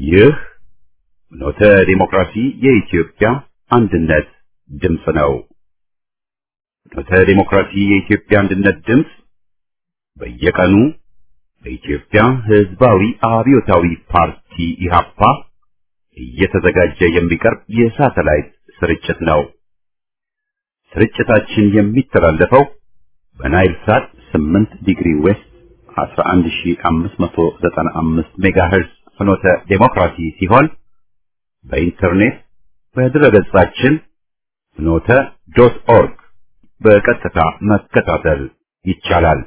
ይህ ኖተ ዲሞክራሲ የኢትዮጵያ አንድነት ድምፅ ነው። ኖተ ዲሞክራሲ የኢትዮጵያ አንድነት ድምፅ በየቀኑ በኢትዮጵያ ሕዝባዊ አብዮታዊ ፓርቲ ኢህአፓ እየተዘጋጀ የሚቀርብ የሳተላይት ስርጭት ነው። ስርጭታችን የሚተላለፈው በናይል ሳት 8 ዲግሪ ዌስት 11595 ሜጋሄርዝ ፍኖተ ዴሞክራሲ ሲሆን በኢንተርኔት በድረገጻችን ፍኖተ ዶት ኦርግ በቀጥታ መከታተል ይቻላል።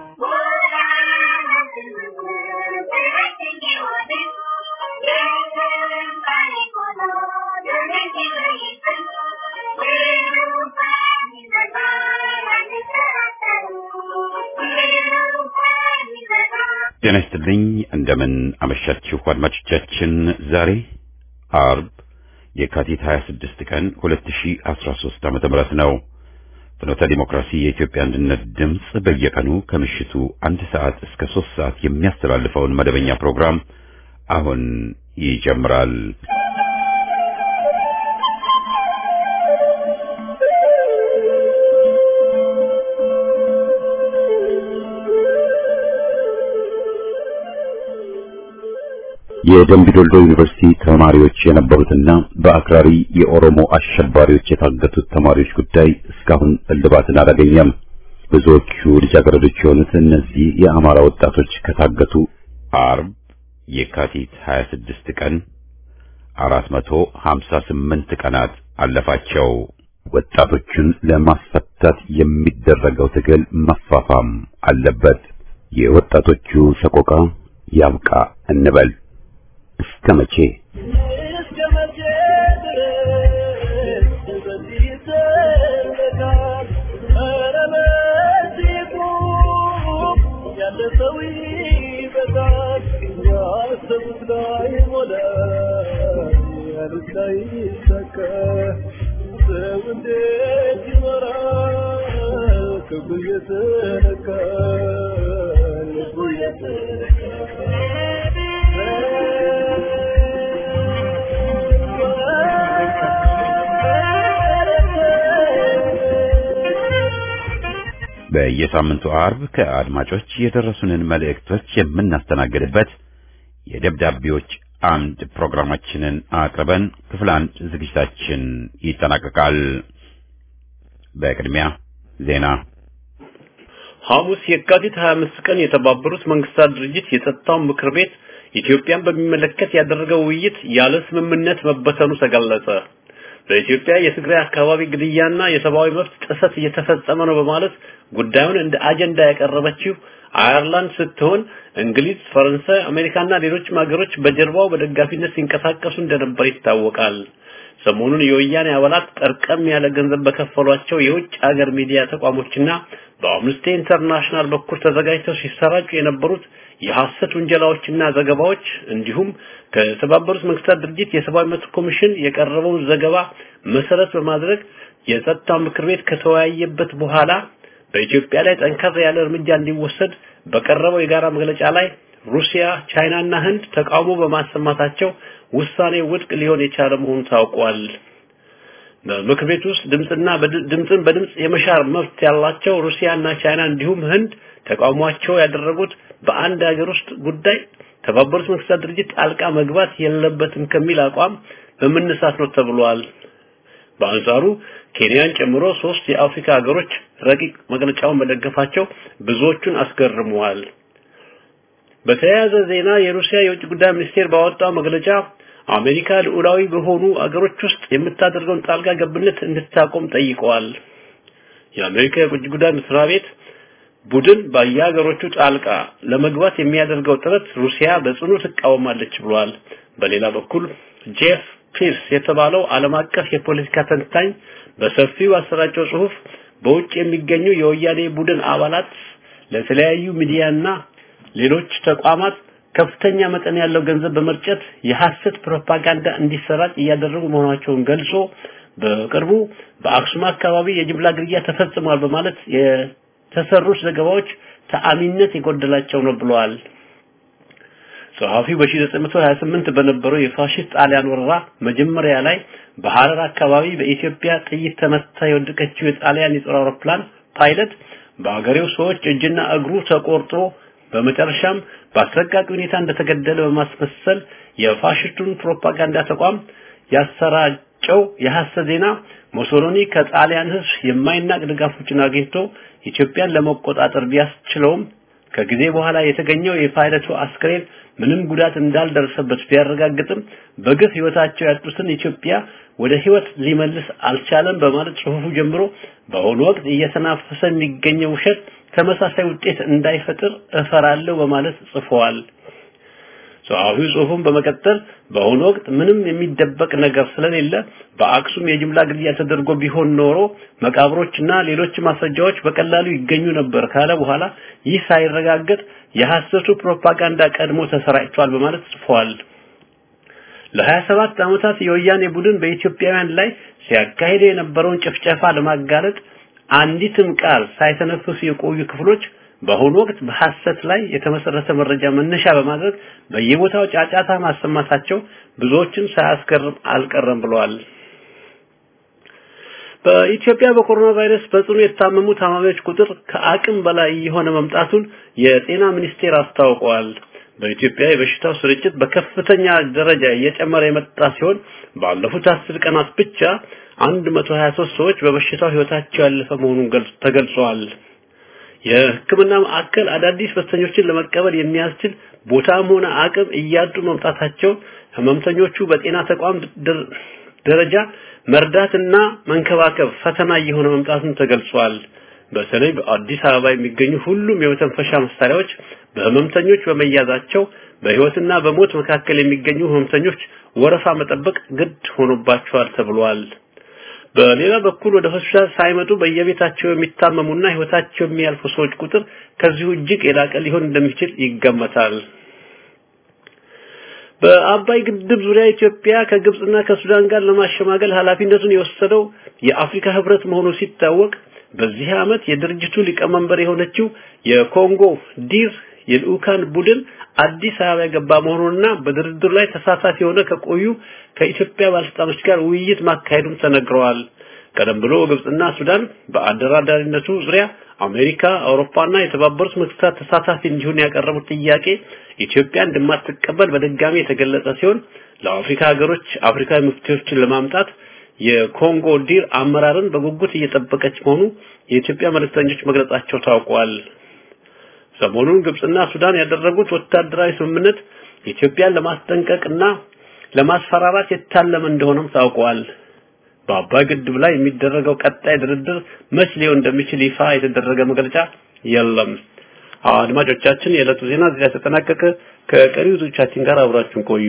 ጤና ይስጥልኝ። እንደምን አመሻችሁ አድማጮቻችን። ዛሬ አርብ የካቲት 26 ቀን 2013 ዓመተ ምህረት ነው። ፍኖተ ዲሞክራሲ የኢትዮጵያ አንድነት ድምፅ በየቀኑ ከምሽቱ አንድ ሰዓት እስከ ሶስት ሰዓት የሚያስተላልፈውን መደበኛ ፕሮግራም አሁን ይጀምራል። የደምቢዶሎ ዩኒቨርሲቲ ተማሪዎች የነበሩትና በአክራሪ የኦሮሞ አሸባሪዎች የታገቱት ተማሪዎች ጉዳይ እስካሁን እልባትን አላገኘም። ብዙዎቹ ልጃገረዶች የሆኑት እነዚህ የአማራ ወጣቶች ከታገቱ አርብ የካቲት 26 ቀን 458 ቀናት አለፋቸው። ወጣቶቹን ለማስፈታት የሚደረገው ትግል መፋፋም አለበት። የወጣቶቹ ሰቆቃ ያብቃ እንበል። እስከ መቼ በየሳምንቱ አርብ ከአድማጮች የደረሱንን መልእክቶች የምናስተናግድበት የደብዳቤዎች አምድ ፕሮግራማችንን አቅርበን ክፍል አንድ ዝግጅታችን ይጠናቀቃል። በቅድሚያ ዜና። ሐሙስ የካቲት 25 ቀን የተባበሩት መንግስታት ድርጅት የጸጥታው ምክር ቤት ኢትዮጵያን በሚመለከት ያደረገው ውይይት ያለ ስምምነት መበተኑ ተገለጸ። በኢትዮጵያ የትግራይ አካባቢ ግድያና የሰብአዊ መብት ጥሰት እየተፈጸመ ነው በማለት ጉዳዩን እንደ አጀንዳ ያቀረበችው አየርላንድ ስትሆን እንግሊዝ፣ ፈረንሳይ፣ አሜሪካና ሌሎችም ሀገሮች በጀርባው በደጋፊነት ሲንቀሳቀሱ እንደነበር ይታወቃል። ሰሞኑን የወያኔ አባላት ጠርቀም ያለ ገንዘብ በከፈሏቸው የውጭ ሀገር ሚዲያ ተቋሞችና በአምነስቲ ኢንተርናሽናል በኩል ተዘጋጅተው ሲሰራጩ የነበሩት የሐሰት ውንጀላዎችና ዘገባዎች እንዲሁም ከተባበሩት መንግስታት ድርጅት የሰብአዊ መብት ኮሚሽን የቀረበውን ዘገባ መሰረት በማድረግ የጸጥታው ምክር ቤት ከተወያየበት በኋላ በኢትዮጵያ ላይ ጠንከር ያለ እርምጃ እንዲወሰድ በቀረበው የጋራ መግለጫ ላይ ሩሲያ፣ ቻይና እና ህንድ ተቃውሞ በማሰማታቸው ውሳኔ ውድቅ ሊሆን የቻለ መሆኑ ታውቋል። በምክር ቤት ውስጥ ድምጽና ድምጽን በድምጽ የመሻር መብት ያላቸው ሩሲያ እና ቻይና እንዲሁም ህንድ ተቃውሟቸው ያደረጉት በአንድ ሀገር ውስጥ ጉዳይ ተባበሩት መንግስታት ድርጅት ጣልቃ መግባት የለበትም ከሚል አቋም በመነሳት ነው ተብሏል። በአንጻሩ ኬንያን ጨምሮ ሶስት የአፍሪካ ሀገሮች ረቂቅ መግለጫውን መደገፋቸው ብዙዎቹን አስገርመዋል። በተያያዘ ዜና የሩሲያ የውጭ ጉዳይ ሚኒስቴር ባወጣው መግለጫ አሜሪካ ልዑላዊ በሆኑ አገሮች ውስጥ የምታደርገውን ጣልቃ ገብነት እንድታቆም ጠይቀዋል። የአሜሪካ የውጭ ጉዳይ መስሪያ ቤት ቡድን በየሀገሮቹ ጣልቃ ለመግባት የሚያደርገው ጥረት ሩሲያ በጽኑ ትቃወማለች ብሏል። በሌላ በኩል ጄፍ ፒርስ የተባለው ዓለም አቀፍ የፖለቲካ ተንታኝ በሰፊው አሰራጨው ጽሁፍ በውጭ የሚገኙ የወያኔ ቡድን አባላት ለተለያዩ ሚዲያና ሌሎች ተቋማት ከፍተኛ መጠን ያለው ገንዘብ በመርጨት የሐሰት ፕሮፓጋንዳ እንዲሰራጭ እያደረጉ መሆናቸውን ገልጾ በቅርቡ በአክሱም አካባቢ የጅምላ ግድያ ተፈጽሟል በማለት የተሰሩት ዘገባዎች ተአሚነት የጎደላቸው ነው ብለዋል። ጸሐፊው በ1928 በነበረው የፋሽስት ጣሊያን ወረራ መጀመሪያ ላይ በሐረር አካባቢ በኢትዮጵያ ጥይት ተመታ የወደቀችው የጣሊያን የጦር አውሮፕላን ፓይለት በአገሬው ሰዎች እጅና እግሩ ተቆርጦ በመጨረሻም በአሰቃቂ ሁኔታ እንደተገደለ በማስመሰል የፋሽስቱን ፕሮፓጋንዳ ተቋም ያሰራጨው የሐሰት ዜና ሞሶሎኒ ከጣሊያን ሕዝብ የማይናቅ ድጋፎችን አግኝቶ ኢትዮጵያን ለመቆጣጠር ቢያስችለውም ከጊዜ በኋላ የተገኘው የፓይለቱ አስክሬን ምንም ጉዳት እንዳልደረሰበት ቢያረጋግጥም በግፍ ህይወታቸው ያጡትን ኢትዮጵያ ወደ ህይወት ሊመልስ አልቻለም በማለት ጽሁፉ ጀምሮ በአሁኑ ወቅት እየተናፈሰ የሚገኘው ውሸት ተመሳሳይ ውጤት እንዳይፈጥር እፈራለሁ በማለት ጽፈዋል። ጸሐፊው ጽሁፉን በመቀጠል በአሁኑ ወቅት ምንም የሚደበቅ ነገር ስለሌለ በአክሱም የጅምላ ግድያ ተደርጎ ቢሆን ኖሮ መቃብሮችና ሌሎች ማስረጃዎች በቀላሉ ይገኙ ነበር ካለ በኋላ ይህ ሳይረጋገጥ የሐሰቱ ፕሮፓጋንዳ ቀድሞ ተሰራጭቷል በማለት ጽፏል። ለ27 ዓመታት የወያኔ ቡድን በኢትዮጵያውያን ላይ ሲያካሂድ የነበረውን ጭፍጨፋ ለማጋለጥ አንዲትም ቃል ሳይተነፍሱ የቆዩ ክፍሎች በአሁኑ ወቅት በሐሰት ላይ የተመሰረተ መረጃ መነሻ በማድረግ በየቦታው ጫጫታ ማሰማታቸው ብዙዎችን ሳያስገርም አልቀረም ብለዋል። በኢትዮጵያ በኮሮና ቫይረስ በጽኑ የታመሙ ታማሚዎች ቁጥር ከአቅም በላይ የሆነ መምጣቱን የጤና ሚኒስቴር አስታውቀዋል። በኢትዮጵያ የበሽታው ስርጭት በከፍተኛ ደረጃ እየጨመረ የመጣ ሲሆን ባለፉት አስር ቀናት ብቻ 123 ሰዎች በበሽታው ህይወታቸው ያለፈ መሆኑን ተገልጿል። የሕክምና ማዕከል አዳዲስ በሽተኞችን ለመቀበል የሚያስችል ቦታም ሆነ አቅም እያጡ መምጣታቸው ህመምተኞቹ በጤና ተቋም ደረጃ መርዳትና መንከባከብ ፈተና እየሆነ መምጣቱን ተገልጿል። በተለይ በአዲስ አበባ የሚገኙ ሁሉም የመተንፈሻ መሳሪያዎች በህመምተኞች በመያዛቸው በህይወትና በሞት መካከል የሚገኙ ህመምተኞች ወረፋ መጠበቅ ግድ ሆኖባቸዋል ተብሏል። በሌላ በኩል ወደ ሆስፒታል ሳይመጡ በየቤታቸው የሚታመሙና ህይወታቸው የሚያልፉ ሰዎች ቁጥር ከዚሁ እጅግ የላቀ ሊሆን እንደሚችል ይገመታል። በአባይ ግድብ ዙሪያ ኢትዮጵያ ከግብጽና ከሱዳን ጋር ለማሸማገል ኃላፊነቱን የወሰደው የአፍሪካ ህብረት መሆኑ ሲታወቅ በዚህ ዓመት የድርጅቱ ሊቀመንበር የሆነችው የኮንጎ ዲር የልኡካን ቡድን አዲስ አበባ የገባ መሆኑንና በድርድሩ ላይ ተሳታፊ የሆነ ከቆዩ ከኢትዮጵያ ባለስልጣኖች ጋር ውይይት ማካሄዱን ተነግረዋል። ቀደም ብሎ ግብጽና ሱዳን በአደራዳሪነቱ ዙሪያ አሜሪካ፣ አውሮፓና የተባበሩት መንግስታት ተሳታፊ እንዲሆን ያቀረቡት ጥያቄ ኢትዮጵያ እንደማትቀበል በድጋሚ የተገለጸ ሲሆን ለአፍሪካ ሀገሮች አፍሪካዊ መፍትሄዎችን ለማምጣት የኮንጎ ዲር አመራርን በጉጉት እየጠበቀች መሆኑ የኢትዮጵያ መልእክተኞች መግለጻቸው ታውቋል። ሰሞኑን ግብጽና ሱዳን ያደረጉት ወታደራዊ ስምምነት ኢትዮጵያን ለማስጠንቀቅና ለማስፈራራት የታለመ እንደሆነም ታውቋል። በአባይ ግድብ ላይ የሚደረገው ቀጣይ ድርድር መች ሊሆን እንደሚችል ይፋ የተደረገ መግለጫ የለም። አድማጮቻችን፣ የዕለቱ ዜና እዚህ ላይ ተጠናቀቀ። ከቀሪው ዞቻችን ጋር አብራችሁን ቆዩ።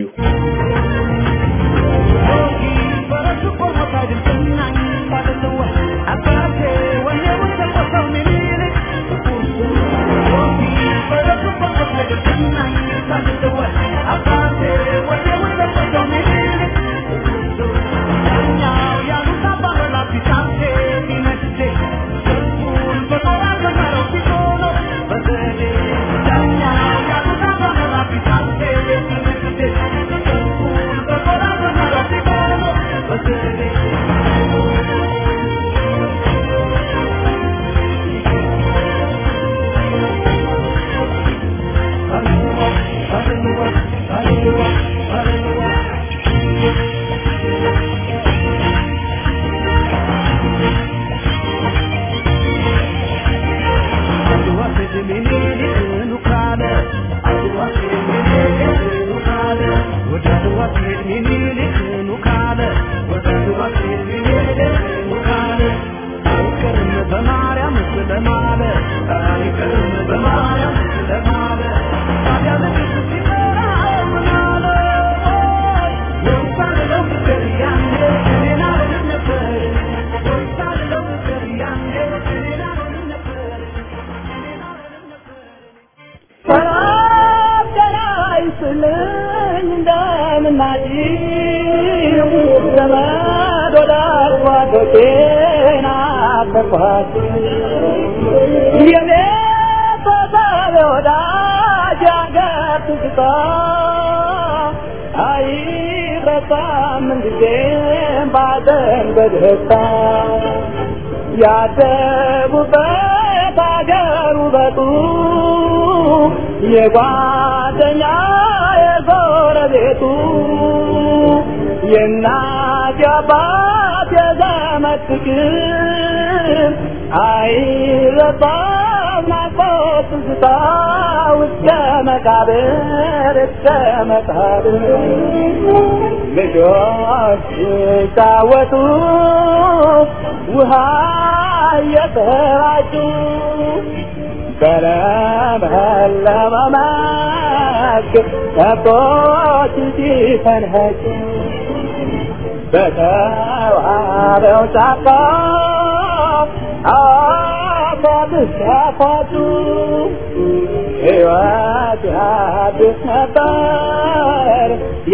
የኔ ተሳቢ ወዳጅ አገር ትዝታ አይረሳም ምንጊዜም ባዘን በደስታ ያደጉበት አገር ውበቱ የጓደኛ የጎረቤቱ የእናት የአባት የዘመድ ፍቅር አይረሳም ናፍቆት ትዝታ እስከ መቃብር እስከ መቃብር ልጆች ሲጫወቱ ውሃ እየተራጩ በለመለመ መስክ ከብቶች ሲፈንኸጩ በተዋበው ጫካ አባብስ ያፋጩ ሕይወት ያድስ ነበር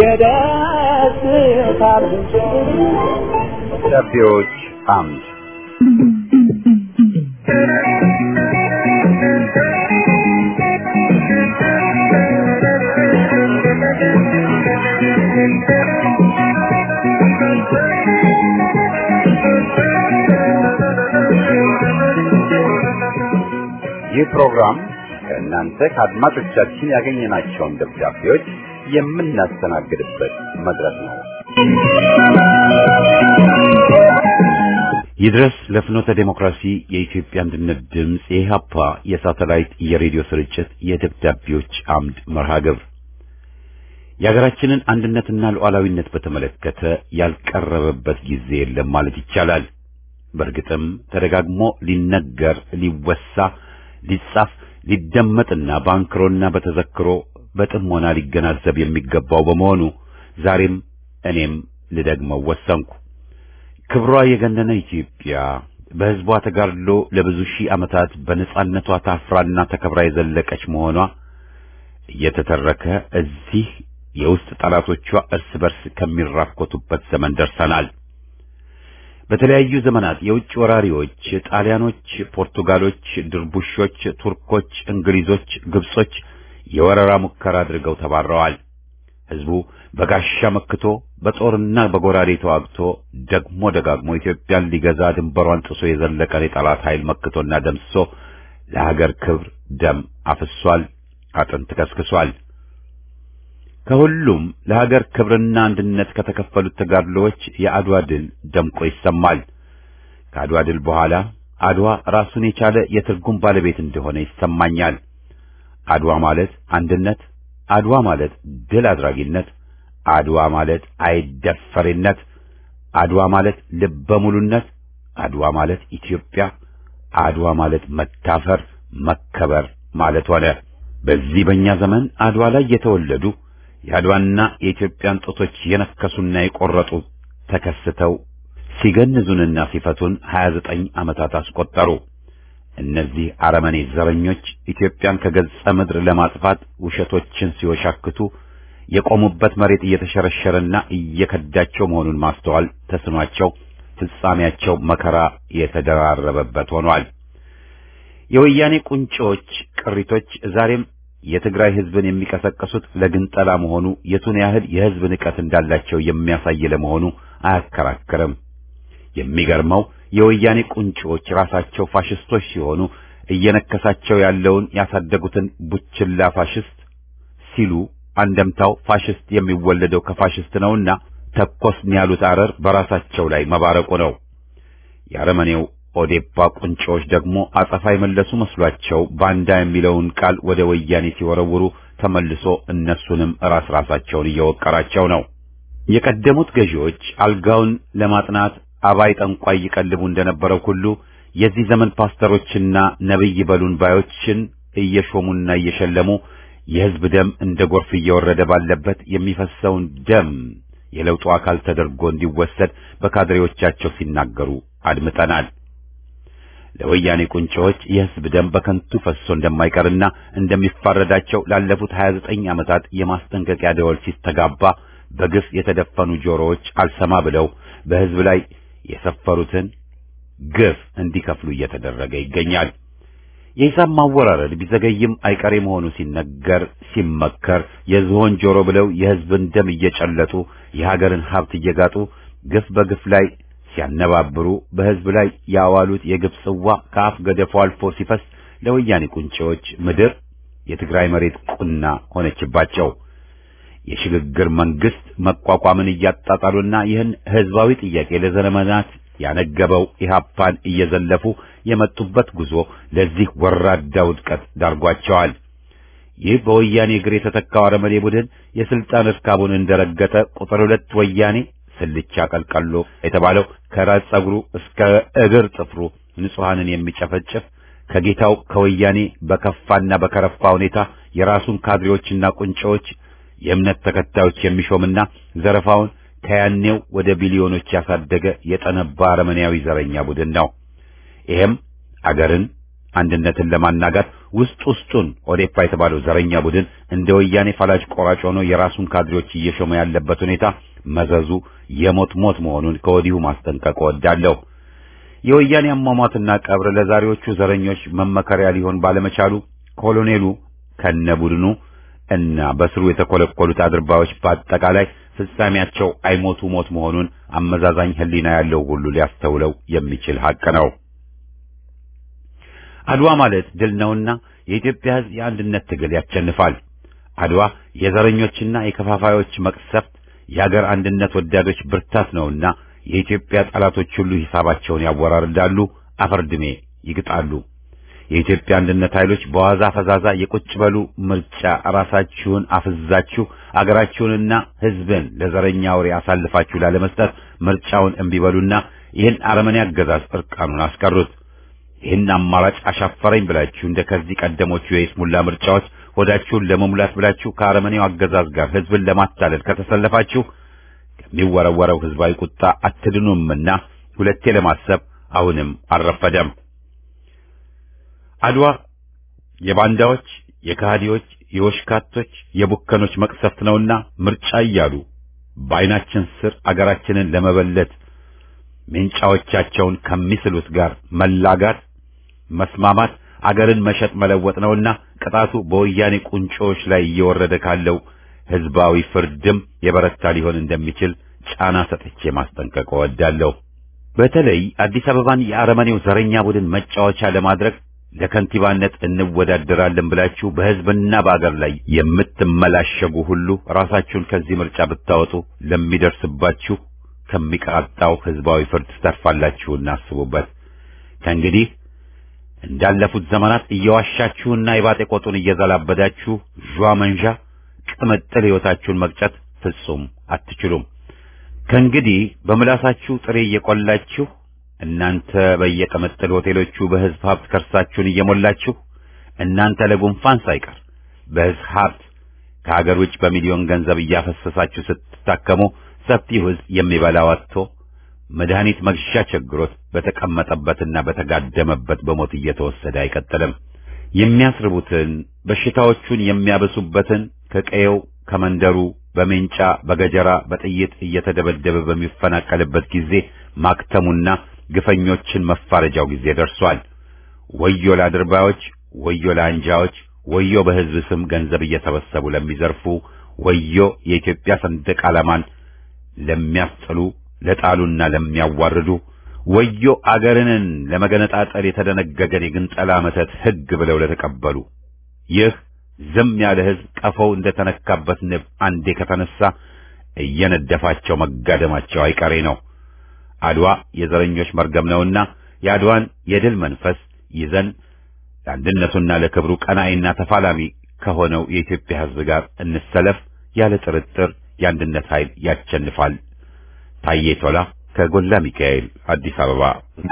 የደስታ ምንጭ ደብዳቤዎች አምድ ይህ ፕሮግራም ከእናንተ ከአድማጮቻችን ያገኘናቸውን ደብዳቤዎች የምናስተናግድበት መድረክ ነው። ይድረስ ለፍኖተ ዴሞክራሲ የኢትዮጵያ አንድነት ድምፅ የኢህአፓ የሳተላይት የሬዲዮ ስርጭት የደብዳቤዎች አምድ መርሃ ግብር የሀገራችንን አንድነትና ሉዓላዊነት በተመለከተ ያልቀረበበት ጊዜ የለም ማለት ይቻላል። በእርግጥም ተደጋግሞ ሊነገር፣ ሊወሳ፣ ሊጻፍ፣ ሊደመጥና በአንክሮና በተዘክሮ በጥሞና ሊገናዘብ የሚገባው በመሆኑ ዛሬም እኔም ልደግመው ወሰንኩ። ክብሯ የገነነ ኢትዮጵያ በሕዝቧ ተጋድሎ ለብዙ ሺህ ዓመታት በነጻነቷ ታፍራና ተከብራ የዘለቀች መሆኗ እየተተረከ እዚህ የውስጥ ጠላቶቿ እርስ በርስ ከሚራኮቱበት ዘመን ደርሰናል። በተለያዩ ዘመናት የውጭ ወራሪዎች ጣሊያኖች፣ ፖርቱጋሎች፣ ድርቡሾች፣ ቱርኮች፣ እንግሊዞች፣ ግብጾች የወረራ ሙከራ አድርገው ተባረዋል። ሕዝቡ በጋሻ መክቶ በጦርና በጎራዴ ተዋግቶ ደግሞ ደጋግሞ ኢትዮጵያን ሊገዛ ድንበሯን ጥሶ የዘለቀን የጠላት ኃይል መክቶና ደምስሶ ለሀገር ክብር ደም አፍሷል፣ አጥንት ከስክሷል። ከሁሉም ለሀገር ክብርና አንድነት ከተከፈሉት ተጋድሎዎች የአድዋ ድል ደምቆ ይሰማል። ከአድዋ ድል በኋላ አድዋ ራሱን የቻለ የትርጉም ባለቤት እንደሆነ ይሰማኛል። አድዋ ማለት አንድነት፣ አድዋ ማለት ድል አድራጊነት፣ አድዋ ማለት አይደፈሬነት፣ አድዋ ማለት ልበ ሙሉነት፣ አድዋ ማለት ኢትዮጵያ፣ አድዋ ማለት መታፈር፣ መከበር ማለት ሆነ። በዚህ በእኛ ዘመን አድዋ ላይ የተወለዱ የአድዋና የኢትዮጵያን ጡቶች የነከሱና የቆረጡ ተከስተው ሲገንዙንና ሲፈቱን 29 ዓመታት አስቆጠሩ። እነዚህ አረመኔ ዘረኞች ኢትዮጵያን ከገጸ ምድር ለማጥፋት ውሸቶችን ሲወሻክቱ የቆሙበት መሬት እየተሸረሸረና እየከዳቸው መሆኑን ማስተዋል ተስኗቸው ፍጻሜያቸው መከራ የተደራረበበት ሆኗል። የወያኔ ቁንጮች ቅሪቶች ዛሬም የትግራይ ሕዝብን የሚቀሰቅሱት ለግንጠላ መሆኑ የቱን ያህል የሕዝብ ንቀት እንዳላቸው የሚያሳይ ለመሆኑ አያከራክርም። የሚገርመው የወያኔ ቁንጮች ራሳቸው ፋሽስቶች ሲሆኑ እየነከሳቸው ያለውን ያሳደጉትን ቡችላ ፋሽስት ሲሉ አንደምታው ፋሽስት የሚወለደው ከፋሽስት ነውና ተኮስን ያሉት አረር በራሳቸው ላይ መባረቁ ነው። የአረመኔው ኦዴፓ ቁንጮች ደግሞ አጸፋ የመለሱ መስሏቸው ባንዳ የሚለውን ቃል ወደ ወያኔ ሲወረውሩ ተመልሶ እነሱንም ራስ ራሳቸውን እየወቀራቸው ነው። የቀደሙት ገዢዎች አልጋውን ለማጥናት አባይ ጠንቋይ ይቀልቡ እንደነበረው ሁሉ የዚህ ዘመን ፓስተሮችና ነብይ በሉን ባዮችን እየሾሙና እየሸለሙ የሕዝብ ደም እንደ ጎርፍ እየወረደ ባለበት የሚፈሰውን ደም የለውጡ አካል ተደርጎ እንዲወሰድ በካድሬዎቻቸው ሲናገሩ አድምጠናል። ለወያኔ ቁንጮዎች የሕዝብ ደም በከንቱ ፈሶ እንደማይቀርና እንደሚፋረዳቸው ላለፉት 29 ዓመታት የማስጠንቀቂያ ደወል ሲስተጋባ በግፍ የተደፈኑ ጆሮዎች አልሰማ ብለው በሕዝብ ላይ የሰፈሩትን ግፍ እንዲከፍሉ እየተደረገ ይገኛል። የሂሳብ ማወራረድ ቢዘገይም አይቀሬ መሆኑ ሲነገር ሲመከር የዝሆን ጆሮ ብለው የሕዝብን ደም እየጨለጡ የሀገርን ሀብት እየጋጡ ግፍ በግፍ ላይ ሲያነባብሩ በሕዝብ ላይ ያዋሉት የግፍ ጽዋ ከአፍ ገደፉ አልፎ ሲፈስ ለወያኔ ቁንጮዎች ምድር የትግራይ መሬት ቁና ሆነችባቸው። የሽግግር መንግስት መቋቋምን እያጣጣሉና ይህን ህዝባዊ ጥያቄ ለዘመናት ያነገበው ኢህአፓን እየዘለፉ የመጡበት ጉዞ ለዚህ ወራዳ ውድቀት ዳርጓቸዋል። ይህ በወያኔ እግር የተተካው አረመኔ ቡድን የስልጣን እርካቡን እንደረገጠ ቁጥር ሁለት ወያኔ ስልቻ ቀልቀሎ የተባለው ከራስ ጸጉሩ እስከ እግር ጥፍሩ ንጹሐንን የሚጨፈጭፍ ከጌታው ከወያኔ በከፋና በከረፋ ሁኔታ የራሱን ካድሬዎችና ቁንጮዎች የእምነት ተከታዮች የሚሾምና ዘረፋውን ከያኔው ወደ ቢሊዮኖች ያሳደገ የጠነባ አረመኔያዊ ዘረኛ ቡድን ነው። ይሄም አገርን አንድነትን ለማናጋት ውስጥ ውስጡን ኦዴፓ የተባለው ዘረኛ ቡድን እንደ ወያኔ ፈላጭ ቆራጭ ሆኖ የራሱን ካድሬዎች እየሾመ ያለበት ሁኔታ መዘዙ የሞት ሞት መሆኑን ከወዲሁ ማስጠንቀቅ እወዳለሁ። የወያኔ አሟሟትና ቀብር ለዛሬዎቹ ዘረኞች መመከሪያ ሊሆን ባለመቻሉ ኮሎኔሉ ከነ ቡድኑ እና በስሩ የተኮለኮሉት አድርባዮች በአጠቃላይ ፍጻሜያቸው አይሞቱ ሞት መሆኑን አመዛዛኝ ሕሊና ያለው ሁሉ ሊያስተውለው የሚችል ሐቅ ነው። አድዋ ማለት ድል ነውና የኢትዮጵያ ሕዝብ የአንድነት ትግል ያቸንፋል። አድዋ የዘረኞችና የከፋፋዮች መቅሰፍት፣ የአገር አንድነት ወዳዶች ብርታት ነውና የኢትዮጵያ ጠላቶች ሁሉ ሂሳባቸውን ያወራርዳሉ፣ አፈርድሜ ይግጣሉ። የኢትዮጵያ አንድነት ኃይሎች በዋዛ ፈዛዛ የቁጭ በሉ ምርጫ ራሳችሁን አፍዛችሁ አገራችሁንና ሕዝብን ለዘረኛ አውሬ አሳልፋችሁ ላለመስጠት ምርጫውን እምቢ በሉና ይህን አረመኔ አገዛዝ እርቃኑን አስቀሩት። ይህን አማራጭ አሻፈረኝ ብላችሁ እንደ ከዚህ ቀደሞቹ የይስሙላ ምርጫዎች ሆዳችሁን ለመሙላት ብላችሁ ከአረመኔው አገዛዝ ጋር ሕዝብን ለማታለል ከተሰለፋችሁ ከሚወረወረው ሕዝባዊ ቁጣ አትድኑምና ሁለቴ ለማሰብ አሁንም አልረፈደም። አድዋ የባንዳዎች፣ የካህዲዎች፣ የወሽካቶች፣ የቡከኖች መቅሰፍት ነውና ምርጫ እያሉ በዓይናችን ስር አገራችንን ለመበለት ሜንጫዎቻቸውን ከሚስሉት ጋር መላጋት፣ መስማማት አገርን መሸጥ መለወጥ ነውና ቅጣቱ በወያኔ ቁንጮዎች ላይ እየወረደ ካለው ሕዝባዊ ፍርድም የበረታ ሊሆን እንደሚችል ጫና ሰጥቼ ማስጠንቀቅ እወዳለሁ። በተለይ አዲስ አበባን የአረመኔው ዘረኛ ቡድን መጫወቻ ለማድረግ ለከንቲባነት እንወዳደራለን ብላችሁ በሕዝብና በአገር ላይ የምትመላሸጉ ሁሉ ራሳችሁን ከዚህ ምርጫ ብታወጡ ለሚደርስባችሁ ከሚቃጣው ሕዝባዊ ፍርድ ትተርፋላችሁና አስቡበት። ከእንግዲህ እንዳለፉት ዘመናት እየዋሻችሁና የባጤ ቆጡን እየዘላበዳችሁ ዣ መንዣ ቅምጥል ሕይወታችሁን መቅጨት ፍጹም አትችሉም። ከእንግዲህ በምላሳችሁ ጥሬ እየቆላችሁ እናንተ በየቅምጥል ሆቴሎቹ በሕዝብ ሀብት ከርሳችሁን እየሞላችሁ እናንተ ለጉንፋን ሳይቀር በሕዝብ ሀብት ከሀገር ውጭ በሚሊዮን ገንዘብ እያፈሰሳችሁ ስትታከሙ ሰፊው ሕዝብ የሚበላው አጥቶ መድኃኒት መግዣ ቸግሮት በተቀመጠበትና በተጋደመበት በሞት እየተወሰደ አይቀጥልም። የሚያስርቡትን በሽታዎቹን የሚያበሱበትን ከቀየው ከመንደሩ በሜንጫ በገጀራ በጥይት እየተደበደበ በሚፈናቀልበት ጊዜ ማክተሙና ግፈኞችን መፋረጃው ጊዜ ደርሷል። ወዮ ለአድርባዮች፣ ወዮ ለአንጃዎች፣ ወዮ በሕዝብ ስም ገንዘብ እየሰበሰቡ ለሚዘርፉ፣ ወዮ የኢትዮጵያ ሰንደቅ ዓላማን ለሚያስጥሉ ለጣሉና ለሚያዋርዱ፣ ወዮ አገርንን ለመገነጣጠል የተደነገገን የግንጠላ መተት ሕግ ብለው ለተቀበሉ ይህ ዝም ያለ ሕዝብ ቀፈው እንደተነካበት ንብ አንዴ ከተነሳ እየነደፋቸው መጋደማቸው አይቀሬ ነው። አድዋ የዘረኞች መርገም ነውና የአድዋን የድል መንፈስ ይዘን ለአንድነቱና ለክብሩ ቀናኢና ተፋላሚ ከሆነው የኢትዮጵያ ሕዝብ ጋር እንሰለፍ። ያለ ጥርጥር የአንድነት ኃይል ያቸንፋል። ታዬ ቶላ ከጎላ ሚካኤል አዲስ አበባ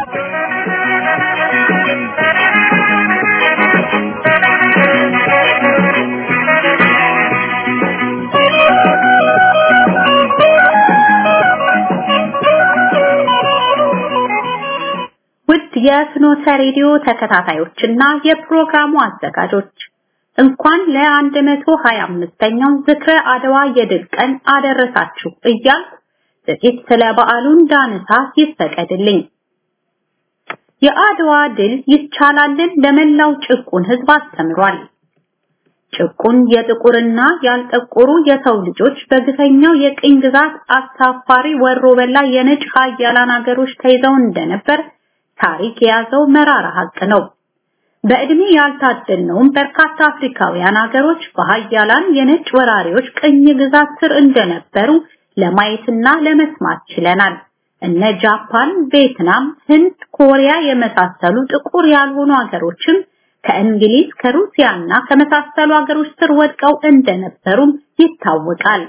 ውድ የፍኖተ ሬዲዮ ተከታታዮችና የፕሮግራሙ አዘጋጆች እንኳን ለ125ኛው ዝክረ አድዋ የድል ቀን አደረሳችሁ እያልኩ ጥቂት ስለ በዓሉ እንዳነሳ ይፈቀድልኝ። የአድዋ ድል ይቻላልን ለመላው ጭቁን ህዝብ አስተምሯል። ጭቁን የጥቁርና ያልጠቆሩ የሰው ልጆች በግፈኛው የቅኝ ግዛት አሳፋሪ ወሮ በላ የነጭ ሀያላን ሀገሮች ተይዘው እንደነበር ታሪክ የያዘው መራራ ሀቅ ነው። በእድሜ ያልታደልነውም በርካታ አፍሪካውያን ሀገሮች በሀያላን የነጭ ወራሪዎች ቅኝ ግዛት ስር እንደነበሩ ለማየትና ለመስማት ችለናል። እነ ጃፓን፣ ቪየትናም፣ ህንድ፣ ኮሪያ የመሳሰሉ ጥቁር ያልሆኑ ሀገሮችም ከእንግሊዝ ከሩሲያና ከመሳሰሉ ሀገሮች ስር ወድቀው እንደነበሩም ይታወቃል።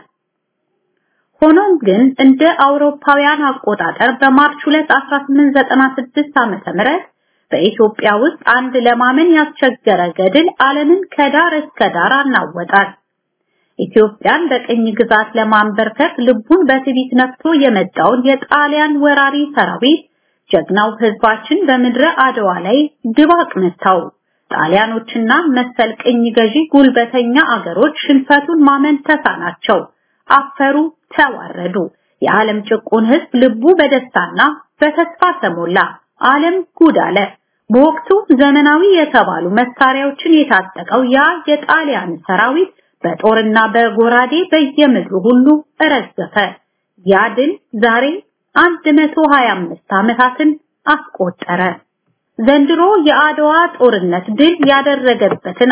ሆኖም ግን እንደ አውሮፓውያን አቆጣጠር በማርች 2 1896 ዓመተ ምህረት በኢትዮጵያ ውስጥ አንድ ለማመን ያስቸገረ ገድል ዓለምን ከዳር እስከ ዳር አናወጣል። ኢትዮጵያን በቅኝ ግዛት ለማንበርከክ ልቡን በትዕቢት ነፍቶ የመጣውን የጣሊያን ወራሪ ሰራዊት ጀግናው ህዝባችን በምድረ አድዋ ላይ ድባቅ መታው። ጣሊያኖችና መሰል ቅኝ ገዢ ጉልበተኛ አገሮች ሽንፈቱን ማመን ተሳናቸው፣ አፈሩ፣ ተዋረዱ። የዓለም ጭቁን ህዝብ ልቡ በደስታና በተስፋ ተሞላ። ዓለም ጉድ አለ። በወቅቱ ዘመናዊ የተባሉ መሳሪያዎችን የታጠቀው ያ የጣሊያን ሰራዊት በጦርና በጎራዴ በየምድሩ ሁሉ ረገፈ። ያ ድል ዛሬ 125 ዓመታትን አስቆጠረ። ዘንድሮ የአድዋ ጦርነት ድል ያደረገበትን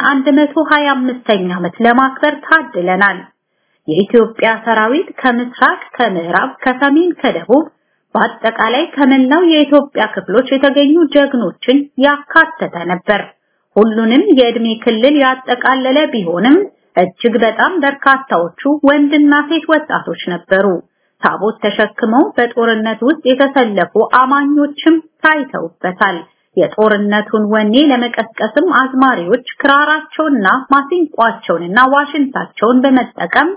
125ኛ ዓመት ለማክበር ታድለናል። የኢትዮጵያ ሰራዊት ከምስራቅ፣ ከምዕራብ፣ ከሰሜን፣ ከደቡብ በአጠቃላይ ከመላው የኢትዮጵያ ክፍሎች የተገኙ ጀግኖችን ያካተተ ነበር። ሁሉንም የእድሜ ክልል ያጠቃለለ ቢሆንም እጅግ በጣም በርካታዎቹ ወንድና ሴት ወጣቶች ነበሩ። ታቦት ተሸክመው በጦርነት ውስጥ የተሰለፉ አማኞችም ታይተውበታል። የጦርነቱን ወኔ ለመቀስቀስም አዝማሪዎች ክራራቸውንና ማሲንቋቸውንና ዋሽንታቸውን በመጠቀም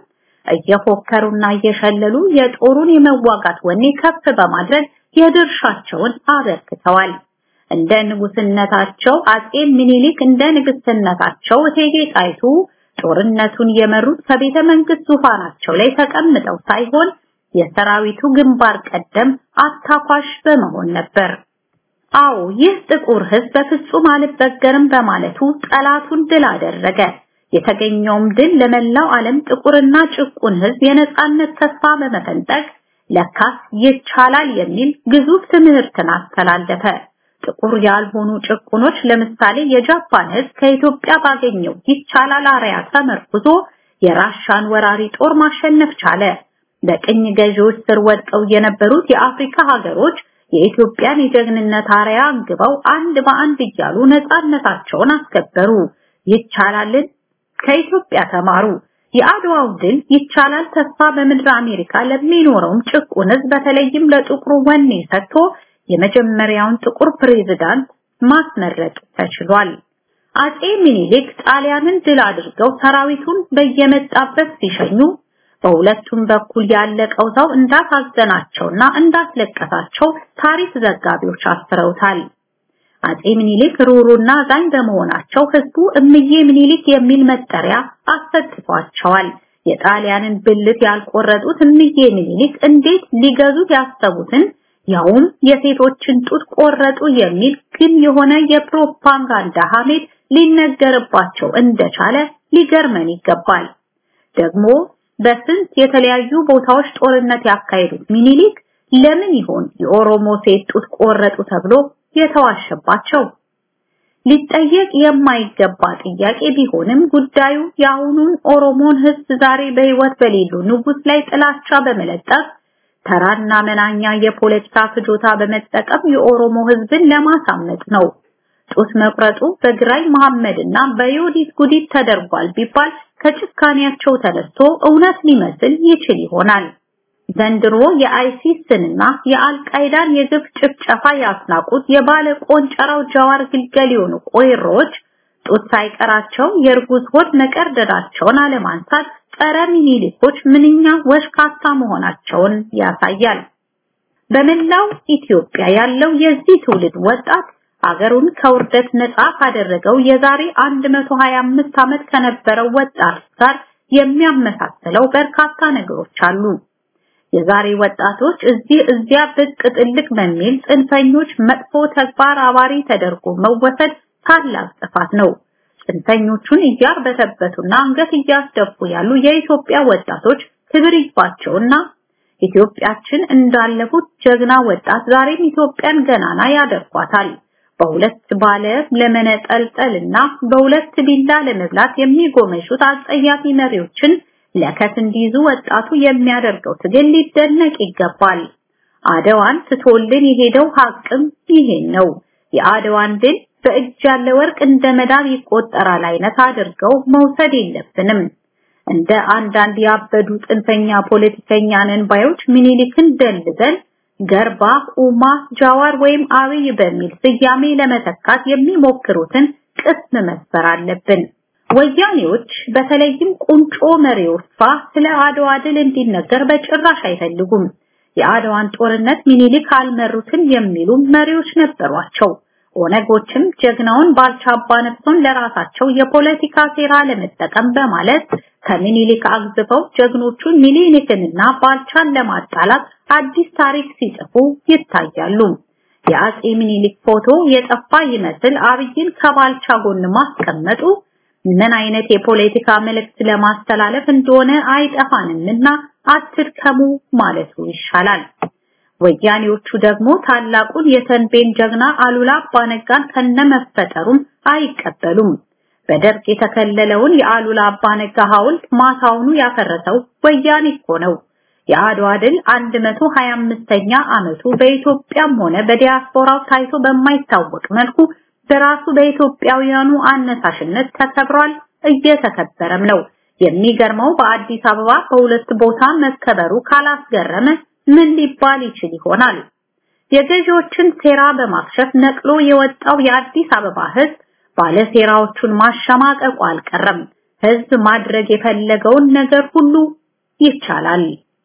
እየፎከሩና እየሸለሉ የጦሩን የመዋጋት ወኔ ከፍ በማድረግ የድርሻቸውን አበርክተዋል። እንደ ንጉስነታቸው አጼ ምኒልክ እንደ ንግስትነታቸው እቴጌ ጣይቱ ጦርነቱን የመሩት ከቤተ መንግስት ዙፋናቸው ላይ ተቀምጠው ሳይሆን የሰራዊቱ ግንባር ቀደም አታኳሽ በመሆን ነበር። አዎ ይህ ጥቁር ህዝብ በፍጹም አልበገርም በማለቱ ጠላቱን ድል አደረገ። የተገኘውም ድል ለመላው ዓለም ጥቁርና ጭቁን ህዝብ የነጻነት ተስፋ በመፈንጠቅ ለካስ ይቻላል የሚል ግዙፍ ትምህርትን አስተላለፈ። ጥቁር ያልሆኑ ጭቁኖች ለምሳሌ የጃፓን ህዝብ ከኢትዮጵያ ባገኘው ይቻላል አርያ ተመርኩዞ የራሻን ወራሪ ጦር ማሸነፍ ቻለ። በቅኝ ገዢዎች ስር ወድቀው የነበሩት የአፍሪካ ሀገሮች የኢትዮጵያን የጀግንነት አርያ አንግበው አንድ በአንድ እያሉ ነጻነታቸውን አስከበሩ። ይቻላልን ከኢትዮጵያ ተማሩ። የአድዋው ድል ይቻላል ተስፋ በምድር አሜሪካ ለሚኖረውም ጭቁን ህዝብ በተለይም ለጥቁሩ ወኔ ሰጥቶ የመጀመሪያውን ጥቁር ፕሬዝዳንት ማስመረጥ ተችሏል። አጼ ሚኒሊክ ጣሊያንን ድል አድርገው ሰራዊቱን በየመጣበት ሲሸኙ በሁለቱም በኩል ያለቀው ሰው እንዳሳዘናቸውና እንዳስለቀሳቸው ታሪክ ዘጋቢዎች አስፍረውታል። አጼ ሚኒሊክ ሩሩና አዛኝ በመሆናቸው ህዝቡ እምዬ ሚኒሊክ የሚል መጠሪያ አሰጥቷቸዋል። የጣሊያንን ብልት ያልቆረጡት እምዬ ሚኒሊክ እንዴት ሊገዙት ያሰቡትን ያውም የሴቶችን ጡት ቆረጡ የሚል ግን የሆነ የፕሮፓጋንዳ ሐሜት ሊነገርባቸው እንደቻለ ሊገርመን ይገባል። ደግሞ በስንት የተለያዩ ቦታዎች ጦርነት ያካሄዱት ሚኒሊክ ለምን ይሆን የኦሮሞ ሴት ጡት ቆረጡ ተብሎ የተዋሸባቸው? ሊጠየቅ የማይገባ ጥያቄ ቢሆንም ጉዳዩ የአሁኑን ኦሮሞን ህዝብ ዛሬ በህይወት በሌሉ ንጉስ ላይ ጥላቻ በመለጠፍ ተራና መናኛ የፖለቲካ ፍጆታ በመጠቀም የኦሮሞ ህዝብን ለማሳመጥ ነው። ጡት መቁረጡ በግራኝ መሐመድና በዮዲት ጉዲት ተደርጓል ቢባል ከጭካኔያቸው ተነስቶ እውነት ሊመስል ይችል ይሆናል። ዘንድሮ የአይሲስንና የአልቃይዳን የግፍ ጭፍጨፋ ያስናቁት የባለ ቆንጨራው ጃዋር ግልገል የሆኑ ቆይሮች ጡት ሳይቀራቸው የእርጉዝ ሆድ መቀርደዳቸውን አለማንሳት ጸረ ሚኒሊኮች ምንኛ ወሽካታ መሆናቸውን ያሳያል። በመላው ኢትዮጵያ ያለው የዚህ ትውልድ ወጣት አገሩን ከውርደት ነፃ ካደረገው የዛሬ 125 ዓመት ከነበረው ወጣት ጋር የሚያመሳስለው በርካታ ነገሮች አሉ። የዛሬ ወጣቶች እዚህ እዚያ ብቅ ጥልቅ በሚል ጽንፈኞች መጥፎ ተግባር አባሪ ተደርጎ መወሰድ ታላቅ ጥፋት ነው። ጽንፈኞቹን እያርበተበቱና አንገት እያስደፉ ያሉ የኢትዮጵያ ወጣቶች ክብር ይግባቸውና ኢትዮጵያችን እንዳለፉት ጀግና ወጣት ዛሬም ኢትዮጵያን ገናና ያደርጓታል። በሁለት ባለ ለመነጠልጠልና በሁለት ቢላ ለመብላት የሚጎመዡት አጸያፊ መሪዎችን ለከት እንዲይዙ ወጣቱ የሚያደርገው ትግል ሊደነቅ ይገባል። አድዋን ትቶልን የሄደው ሀቅም ይሄን ነው። የአድዋን ድል በእጅ ያለ ወርቅ እንደ መዳብ ይቆጠራል አይነት አድርገው መውሰድ የለብንም። እንደ አንዳንድ ያበዱ ጥንፈኛ ፖለቲከኛ ነን ባዮች ምኒልክን ደልዘን ገርባ፣ ኡማ፣ ጃዋር ወይም አብይ በሚል ስያሜ ለመተካት የሚሞክሩትን ቅስም መስበር አለብን። ወያኔዎች በተለይም ቁንጮ መሪዎቿ ስለ አድዋ ድል እንዲነገር በጭራሽ አይፈልጉም። የአድዋን ጦርነት ሚኒሊክ አልመሩትም የሚሉ መሪዎች ነበሯቸው። ኦነጎችም ጀግናውን ባልቻ አባነፍሶን ለራሳቸው የፖለቲካ ሴራ ለመጠቀም በማለት ከሚኒሊክ አግዝፈው ጀግኖቹን ሚኒሊክንና ባልቻን ለማጣላት አዲስ ታሪክ ሲጽፉ ይታያሉ። የአጼ ሚኒሊክ ፎቶ የጠፋ ይመስል አብይን ከባልቻ ጎን ማስቀመጡ ምን አይነት የፖለቲካ መልእክት ለማስተላለፍ እንደሆነ አይጠፋንምና አትድከሙ ማለቱ ይሻላል። ወያኔዎቹ ደግሞ ታላቁን የተንቤን ጀግና አሉላ አባነጋን ከነመፈጠሩም አይቀበሉም። በደርግ የተከለለውን የአሉላ አባነጋ ሐውልት ማታውኑ ያፈረሰው ወያኔ እኮ ነው። የአድዋ ድል 125ኛ ዓመቱ በኢትዮጵያም ሆነ በዲያስፖራው ታይቶ በማይታወቅ መልኩ በራሱ በኢትዮጵያውያኑ አነሳሽነት ተከብሯል፣ እየተከበረም ነው። የሚገርመው በአዲስ አበባ በሁለት ቦታ መከበሩ ካላስገረመ ምን ሊባል ይችል ይሆናል? የገዢዎችን ሴራ በማክሸፍ ነቅሎ የወጣው የአዲስ አበባ ህዝብ ባለሴራዎቹን ማሸማቀቁ አልቀረም። ህዝብ ማድረግ የፈለገውን ነገር ሁሉ ይቻላል።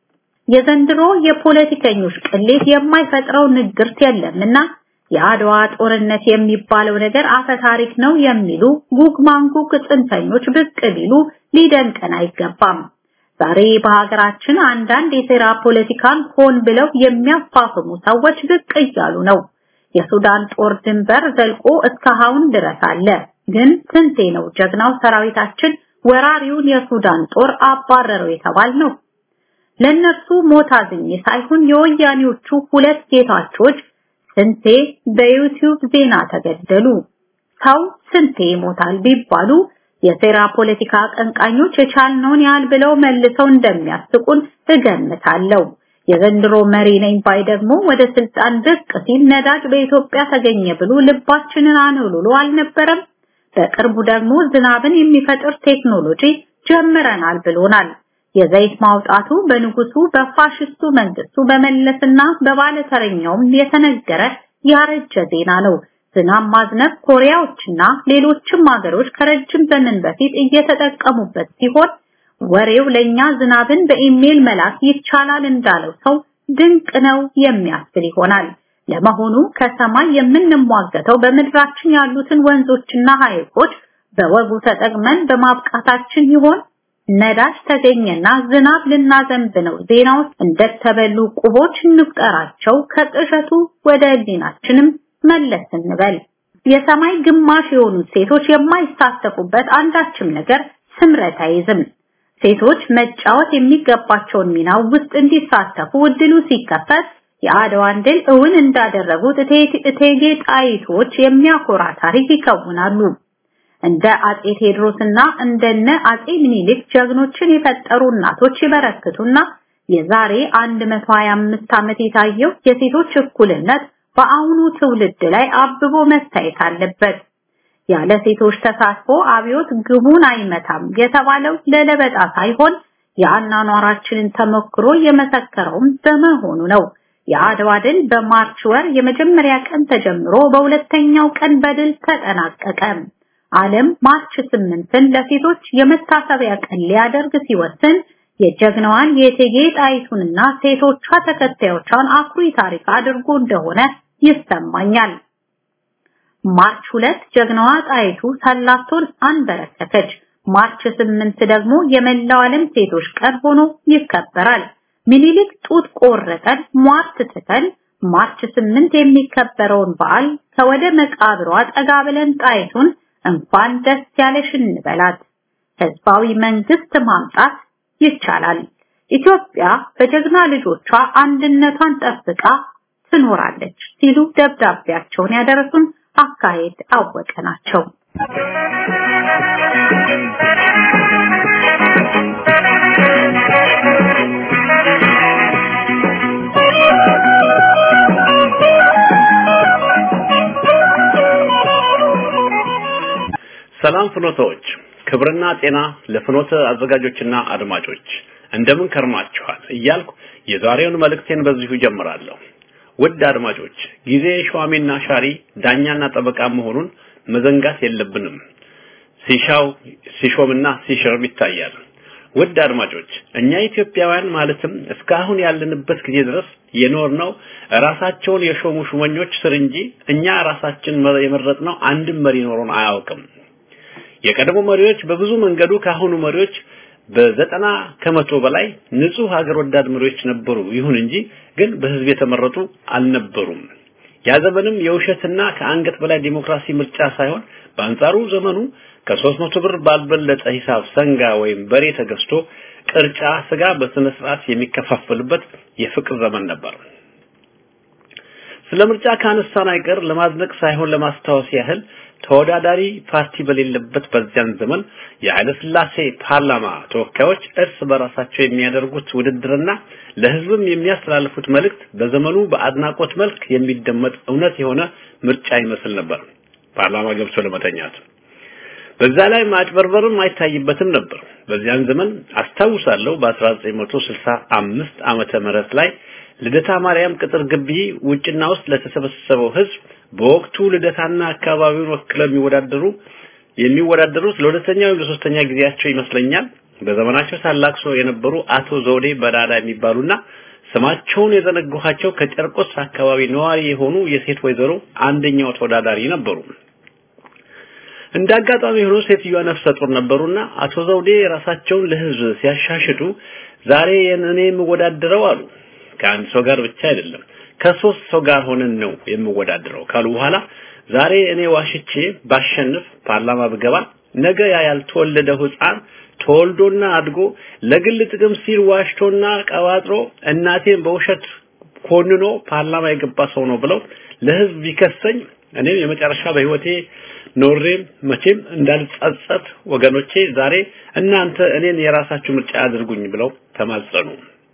የዘንድሮ የፖለቲከኞች ቅሌት የማይፈጥረው ንግርት የለምና የአድዋ ጦርነት የሚባለው ነገር አፈ ታሪክ ነው የሚሉ ጉግ ማንጉግ ጽንፈኞች ብቅ ቢሉ ሊደንቀን አይገባም። ዛሬ በሀገራችን አንዳንድ የሴራ ፖለቲካን ሆን ብለው የሚያፋፍሙ ሰዎች ብቅ እያሉ ነው። የሱዳን ጦር ድንበር ዘልቆ እስካሁን ድረስ አለ። ግን ስንቴ ነው ጀግናው ሰራዊታችን ወራሪውን የሱዳን ጦር አባረረው የተባል ነው? ለነሱ ሞት አዝኜ ሳይሆን የወያኔዎቹ ሁለት ጌታቾች ስንቴ በዩቲዩብ ዜና ተገደሉ። ሰው ስንቴ ይሞታል ቢባሉ የሴራ ፖለቲካ አቀንቃኞች የቻልነውን ያህል ብለው መልሰው እንደሚያስቁን እገምታለሁ። የዘንድሮ መሪ ነኝ ባይ ደግሞ ወደ ስልጣን ብቅ ሲል ነዳጅ በኢትዮጵያ ተገኘ ብሎ ልባችንን አነውልሎ አልነበረም? በቅርቡ ደግሞ ዝናብን የሚፈጥር ቴክኖሎጂ ጀምረናል ብሎናል። የዘይት ማውጣቱ በንጉሱ በፋሽስቱ መንግስቱ በመለስና በባለተረኛውም የተነገረ ያረጀ ዜና ነው። ዝናብ ማዝነብ ኮሪያዎችና ሌሎችም ሀገሮች ከረጅም ዘመን በፊት እየተጠቀሙበት ሲሆን ወሬው ለኛ ዝናብን በኢሜል መላክ ይቻላል እንዳለው ሰው ድንቅ ነው የሚያስብል ይሆናል። ለመሆኑ ከሰማይ የምንሟገተው በምድራችን ያሉትን ወንዞችና ሐይቆች በወጉ ተጠቅመን በማብቃታችን ይሆን? ነዳጅ ተገኘና ዝናብ ልናዘንብ ነው ዜናዎች እንደተበሉ ቁቦች እንቁጠራቸው። ከቅዠቱ ወደ ህሊናችንም መለስ እንበል። የሰማይ ግማሽ የሆኑት ሴቶች የማይሳተፉበት አንዳችም ነገር ስምረት አይዝም። ሴቶች መጫወት የሚገባቸውን ሚና ውስጥ እንዲሳተፉ እድሉ ሲከፈት የአድዋን ድል እውን እንዳደረጉት እቴጌ ጣይቶች የሚያኮራ ታሪክ ይከውናሉ። እንደ አጼ ቴዎድሮስና እንደነ አጼ ምኒልክ ጀግኖችን የፈጠሩ እናቶች ይበረክቱና የዛሬ 125 ዓመት የታየው የሴቶች እኩልነት በአሁኑ ትውልድ ላይ አብቦ መታየት አለበት። ያለ ሴቶች ተሳትፎ አብዮት ግቡን አይመታም የተባለው ለለበጣ ሳይሆን የአኗኗራችንን ተሞክሮ የመሰከረውም በመሆኑ ነው። የአድዋ ድል በማርች ወር የመጀመሪያ ቀን ተጀምሮ በሁለተኛው ቀን በድል ተጠናቀቀ። ዓለም ማርች ስምንትን ለሴቶች የመታሰቢያ ቀን ሊያደርግ ሲወስን የጀግናዋን የእቴጌ ጣይቱንና ሴቶቿ ተከታዮቿን አኩሪ ታሪክ አድርጎ እንደሆነ ይሰማኛል። ማርች ሁለት ጀግናዋ ጣይቱ ሰላቶን አንበረከከች። ማርች ስምንት ደግሞ የመላው ዓለም ሴቶች ቀን ሆኖ ይከበራል። ሚኒሊክ ጡት ቆረጠን ሟርት ትተን ማርች ስምንት የሚከበረውን በዓል ከወደ መቃብሯ ጠጋ ብለን ጣይቱን እንኳን ደስ ያለሽ እንበላት። ህዝባዊ መንግስት ማምጣት ይቻላል። ኢትዮጵያ በጀግና ልጆቿ አንድነቷን ጠብቃ ትኖራለች ሲሉ ደብዳቤያቸውን ያደረሱን አካሄድ አወቀ ናቸው። ሰላም ፍኖቶች፣ ክብርና ጤና ለፍኖተ አዘጋጆችና አድማጮች እንደምን ከርማችኋል እያልኩ የዛሬውን መልእክቴን በዚሁ ጀምራለሁ። ውድ አድማጮች፣ ጊዜ ሿሚና ሻሪ ዳኛና ጠበቃ መሆኑን መዘንጋት የለብንም። ሲሻው ሲሾምና ሲሽርም ይታያል። ውድ አድማጮች፣ እኛ ኢትዮጵያውያን ማለትም እስካሁን ያለንበት ጊዜ ድረስ የኖርነው ራሳቸውን የሾሙ ሹመኞች ስር እንጂ እኛ ራሳችን የመረጥነው አንድም መሪ ኖሮን አያውቅም። የቀድሞ መሪዎች በብዙ መንገዱ ካሁኑ መሪዎች በዘጠና ከመቶ በላይ ንጹህ ሀገር ወዳድ መሪዎች ነበሩ። ይሁን እንጂ ግን በህዝብ የተመረጡ አልነበሩም። ያ ዘመንም የውሸትና ከአንገት በላይ ዲሞክራሲ ምርጫ ሳይሆን በአንጻሩ ዘመኑ ከሶስት መቶ ብር ባልበለጠ ሂሳብ ሰንጋ ወይም በሬ ተገዝቶ ቅርጫ ስጋ በስነ ስርዓት የሚከፋፈልበት የፍቅር ዘመን ነበር። ስለ ምርጫ ካነሳን አይቀር ለማዝነቅ ሳይሆን ለማስታወስ ያህል ተወዳዳሪ ፓርቲ በሌለበት በዚያን ዘመን የኃይለ ሥላሴ ፓርላማ ተወካዮች እርስ በራሳቸው የሚያደርጉት ውድድርና ለህዝብም የሚያስተላልፉት መልእክት በዘመኑ በአድናቆት መልክ የሚደመጥ እውነት የሆነ ምርጫ ይመስል ነበር። ፓርላማ ገብቶ ለመተኛት በዛ ላይ ማጭበርበርም አይታይበትም ነበር። በዚያን ዘመን አስታውሳለሁ በ1965 ዓመተ ምህረት ላይ ልደታ ማርያም ቅጥር ግቢ ውጭና ውስጥ ለተሰበሰበው ህዝብ በወቅቱ ልደታና አካባቢውን ወክለው የሚወዳደሩ የሚወዳደሩት ለሁለተኛ ወይም ለሶስተኛ ጊዜያቸው ይመስለኛል በዘመናቸው ታላቅ ሰው የነበሩ አቶ ዘውዴ በዳዳ የሚባሉና ስማቸውን የዘነጋኋቸው ከጨርቆስ አካባቢ ነዋሪ የሆኑ የሴት ወይዘሮ አንደኛው ተወዳዳሪ ነበሩ። እንደ አጋጣሚ ሆኖ ሴትዮዋ ነፍሰ ጡር ነበሩና አቶ ዘውዴ ራሳቸውን ለህዝብ ሲያሻሽጡ ዛሬ እኔ የምወዳደረው አሉ። ከአንድ ሰው ጋር ብቻ አይደለም ከሶስት ሰው ጋር ሆነን ነው የምወዳደረው ካሉ በኋላ ዛሬ እኔ ዋሽቼ ባሸንፍ ፓርላማ ብገባ ነገ ያ ያልተወለደው ህፃን ተወልዶና አድጎ ለግል ጥቅም ሲል ዋሽቶና ቀባጥሮ እናቴን በውሸት ኮንኖ ፓርላማ የገባ ሰው ነው ብለው ለህዝብ ቢከሰኝ እኔም የመጨረሻ በህይወቴ ኖሬም መቼም እንዳልጸጸት ወገኖቼ ዛሬ እናንተ እኔን የራሳችሁ ምርጫ አድርጉኝ ብለው ተማጸኑ።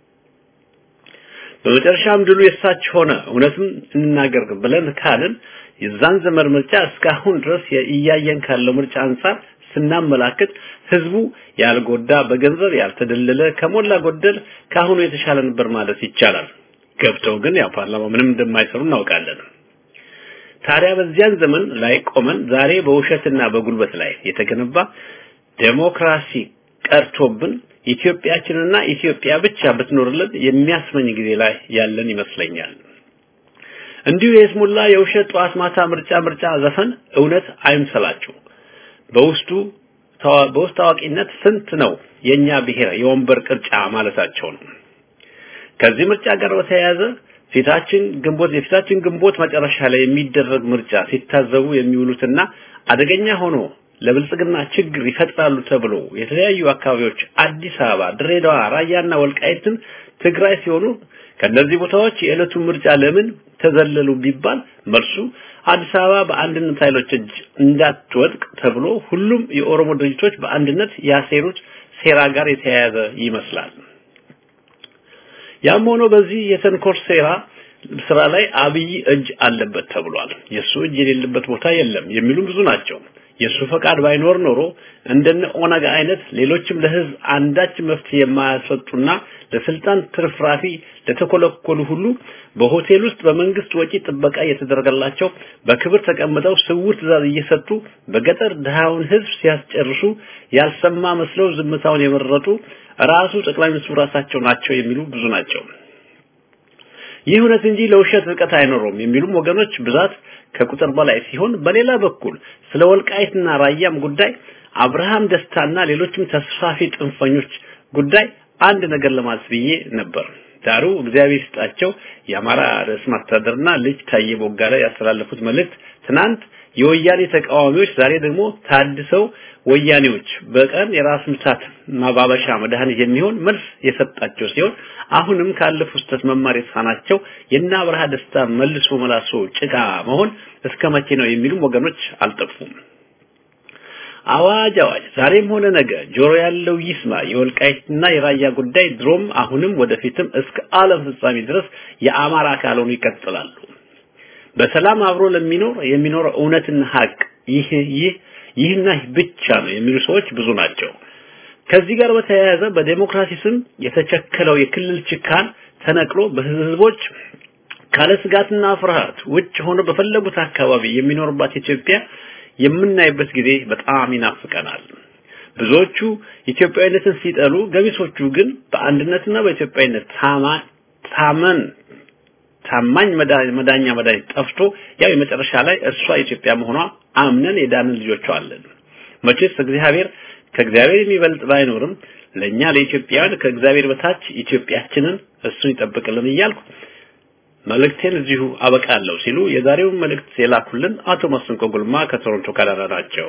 በመጨረሻም ድሉ የሳቸው ሆነ። እውነትም እንናገር ብለን ካልን የዛን ዘመን ምርጫ እስካሁን ድረስ እያየን ካለው ምርጫ አንጻር ስናመላክት ህዝቡ ያልጎዳ በገንዘብ ያልተደለለ ከሞላ ጎደል ካሁኑ የተሻለ ነበር ማለት ይቻላል። ገብተው ግን ያው ፓርላማ ምንም እንደማይሰሩ እናውቃለን። ታዲያ በዚያን ዘመን ላይ ቆመን ዛሬ በውሸትና በጉልበት ላይ የተገነባ ዴሞክራሲ ቀርቶብን ኢትዮጵያችንና ኢትዮጵያ ብቻ ብትኖርልን የሚያስመኝ ጊዜ ላይ ያለን ይመስለኛል። እንዲሁ የስሙላ የውሸት ጠዋት ማታ ምርጫ ምርጫ ዘፈን እውነት አይምሰላችሁ። በውስጡ በውስጥ ታዋቂነት ስንት ነው የኛ ብሔር የወንበር ቅርጫ ማለታቸው ነው። ከዚህ ምርጫ ጋር በተያያዘ ፊታችን ግንቦት የፊታችን ግንቦት መጨረሻ ላይ የሚደረግ ምርጫ ሲታዘቡ የሚውሉትና አደገኛ ሆኖ ለብልጽግና ችግር ይፈጥራሉ ተብሎ የተለያዩ አካባቢዎች አዲስ አበባ፣ ድሬዳዋ፣ ራያና ወልቃይትን ትግራይ ሲሆኑ ከነዚህ ቦታዎች የዕለቱ ምርጫ ለምን ተዘለሉ ቢባል መልሱ አዲስ አበባ በአንድነት ኃይሎች እጅ እንዳትወድቅ ተብሎ ሁሉም የኦሮሞ ድርጅቶች በአንድነት ያሴሩት ሴራ ጋር የተያያዘ ይመስላል። ያም ሆኖ በዚህ የተንኮል ሴራ ስራ ላይ አብይ እጅ አለበት ተብሏል። የሱ እጅ የሌለበት ቦታ የለም የሚሉ ብዙ ናቸው። የሱ ፈቃድ ባይኖር ኖሮ እንደነ ኦነግ አይነት ሌሎችም ለህዝብ አንዳች መፍትሄ የማያሰጡና ለስልጣን ትርፍራፊ ለተኮለኮሉ ሁሉ በሆቴል ውስጥ በመንግስት ወጪ ጥበቃ እየተደረገላቸው በክብር ተቀምጠው ስውር ትዕዛዝ እየሰጡ በገጠር ድሃውን ህዝብ ሲያስጨርሱ ያልሰማ መስለው ዝምታውን የመረጡ ራሱ ጠቅላይ ሚኒስትሩ ራሳቸው ናቸው የሚሉ ብዙ ናቸው። ይህ እውነት እንጂ ለውሸት ርቀት አይኖረውም የሚሉም ወገኖች ብዛት ከቁጥር በላይ ሲሆን በሌላ በኩል ስለ ወልቃይትና ራያም ጉዳይ አብርሃም ደስታና ሌሎችም ተስፋፊ ጥንፈኞች ጉዳይ አንድ ነገር ለማለት ብዬ ነበር። ዳሩ እግዚአብሔር ይስጣቸው የአማራ ርዕሰ መስተዳድርና ልጅ ታዬ ቦጋለ ያስተላለፉት መልእክት ትናንት የወያኔ ተቃዋሚዎች ዛሬ ደግሞ ታድሰው ወያኔዎች በቀን የራስ ምታት ማባበሻ መድኃኒት የሚሆን መልስ የሰጣቸው ሲሆን አሁንም ካለፉት ስህተት መማር የተሳናቸው የእነ አብርሃ ደስታ መልሶ መላሶ ጭቃ መሆን እስከ መቼ ነው የሚሉም ወገኖች አልጠፉም። አዋጅ አዋጅ! ዛሬም ሆነ ነገ ጆሮ ያለው ይስማ። የወልቃይትና የራያ ጉዳይ ድሮም አሁንም ወደፊትም እስከ ዓለም ፍጻሜ ድረስ የአማራ አካል ሆነው ይቀጥላሉ። በሰላም አብሮ ለሚኖር የሚኖረው እውነትና ሀቅ ይህ ይህ ይህና ይህ ብቻ ነው የሚሉ ሰዎች ብዙ ናቸው። ከዚህ ጋር በተያያዘ በዴሞክራሲ ስም የተቸከለው የክልል ችካን ተነቅሎ በህዝቦች ካለ ስጋትና ፍርሃት ውጭ ሆኖ በፈለጉት አካባቢ የሚኖርባት ኢትዮጵያ የምናይበት ጊዜ በጣም ይናፍቀናል። ብዙዎቹ ኢትዮጵያዊነትን ሲጠሉ፣ ገሚሶቹ ግን በአንድነትና በኢትዮጵያዊነት ታማ ታመን ታማኝ መዳኛ መድኃኒት ጠፍቶ ያው የመጨረሻ ላይ እሷ ኢትዮጵያ መሆኗ አምነን የዳንን ልጆቿ አለን። መቼስ እግዚአብሔር ከእግዚአብሔር የሚበልጥ ባይኖርም ለኛ ለኢትዮጵያውያን ከእግዚአብሔር በታች ኢትዮጵያችንን እሱን ይጠብቅልን እያልኩ መልእክቴን እዚሁ አበቃለሁ ሲሉ የዛሬውን መልእክት የላኩልን አቶ መስንቆ ጉልማ ከቶሮንቶ ካናዳ ናቸው።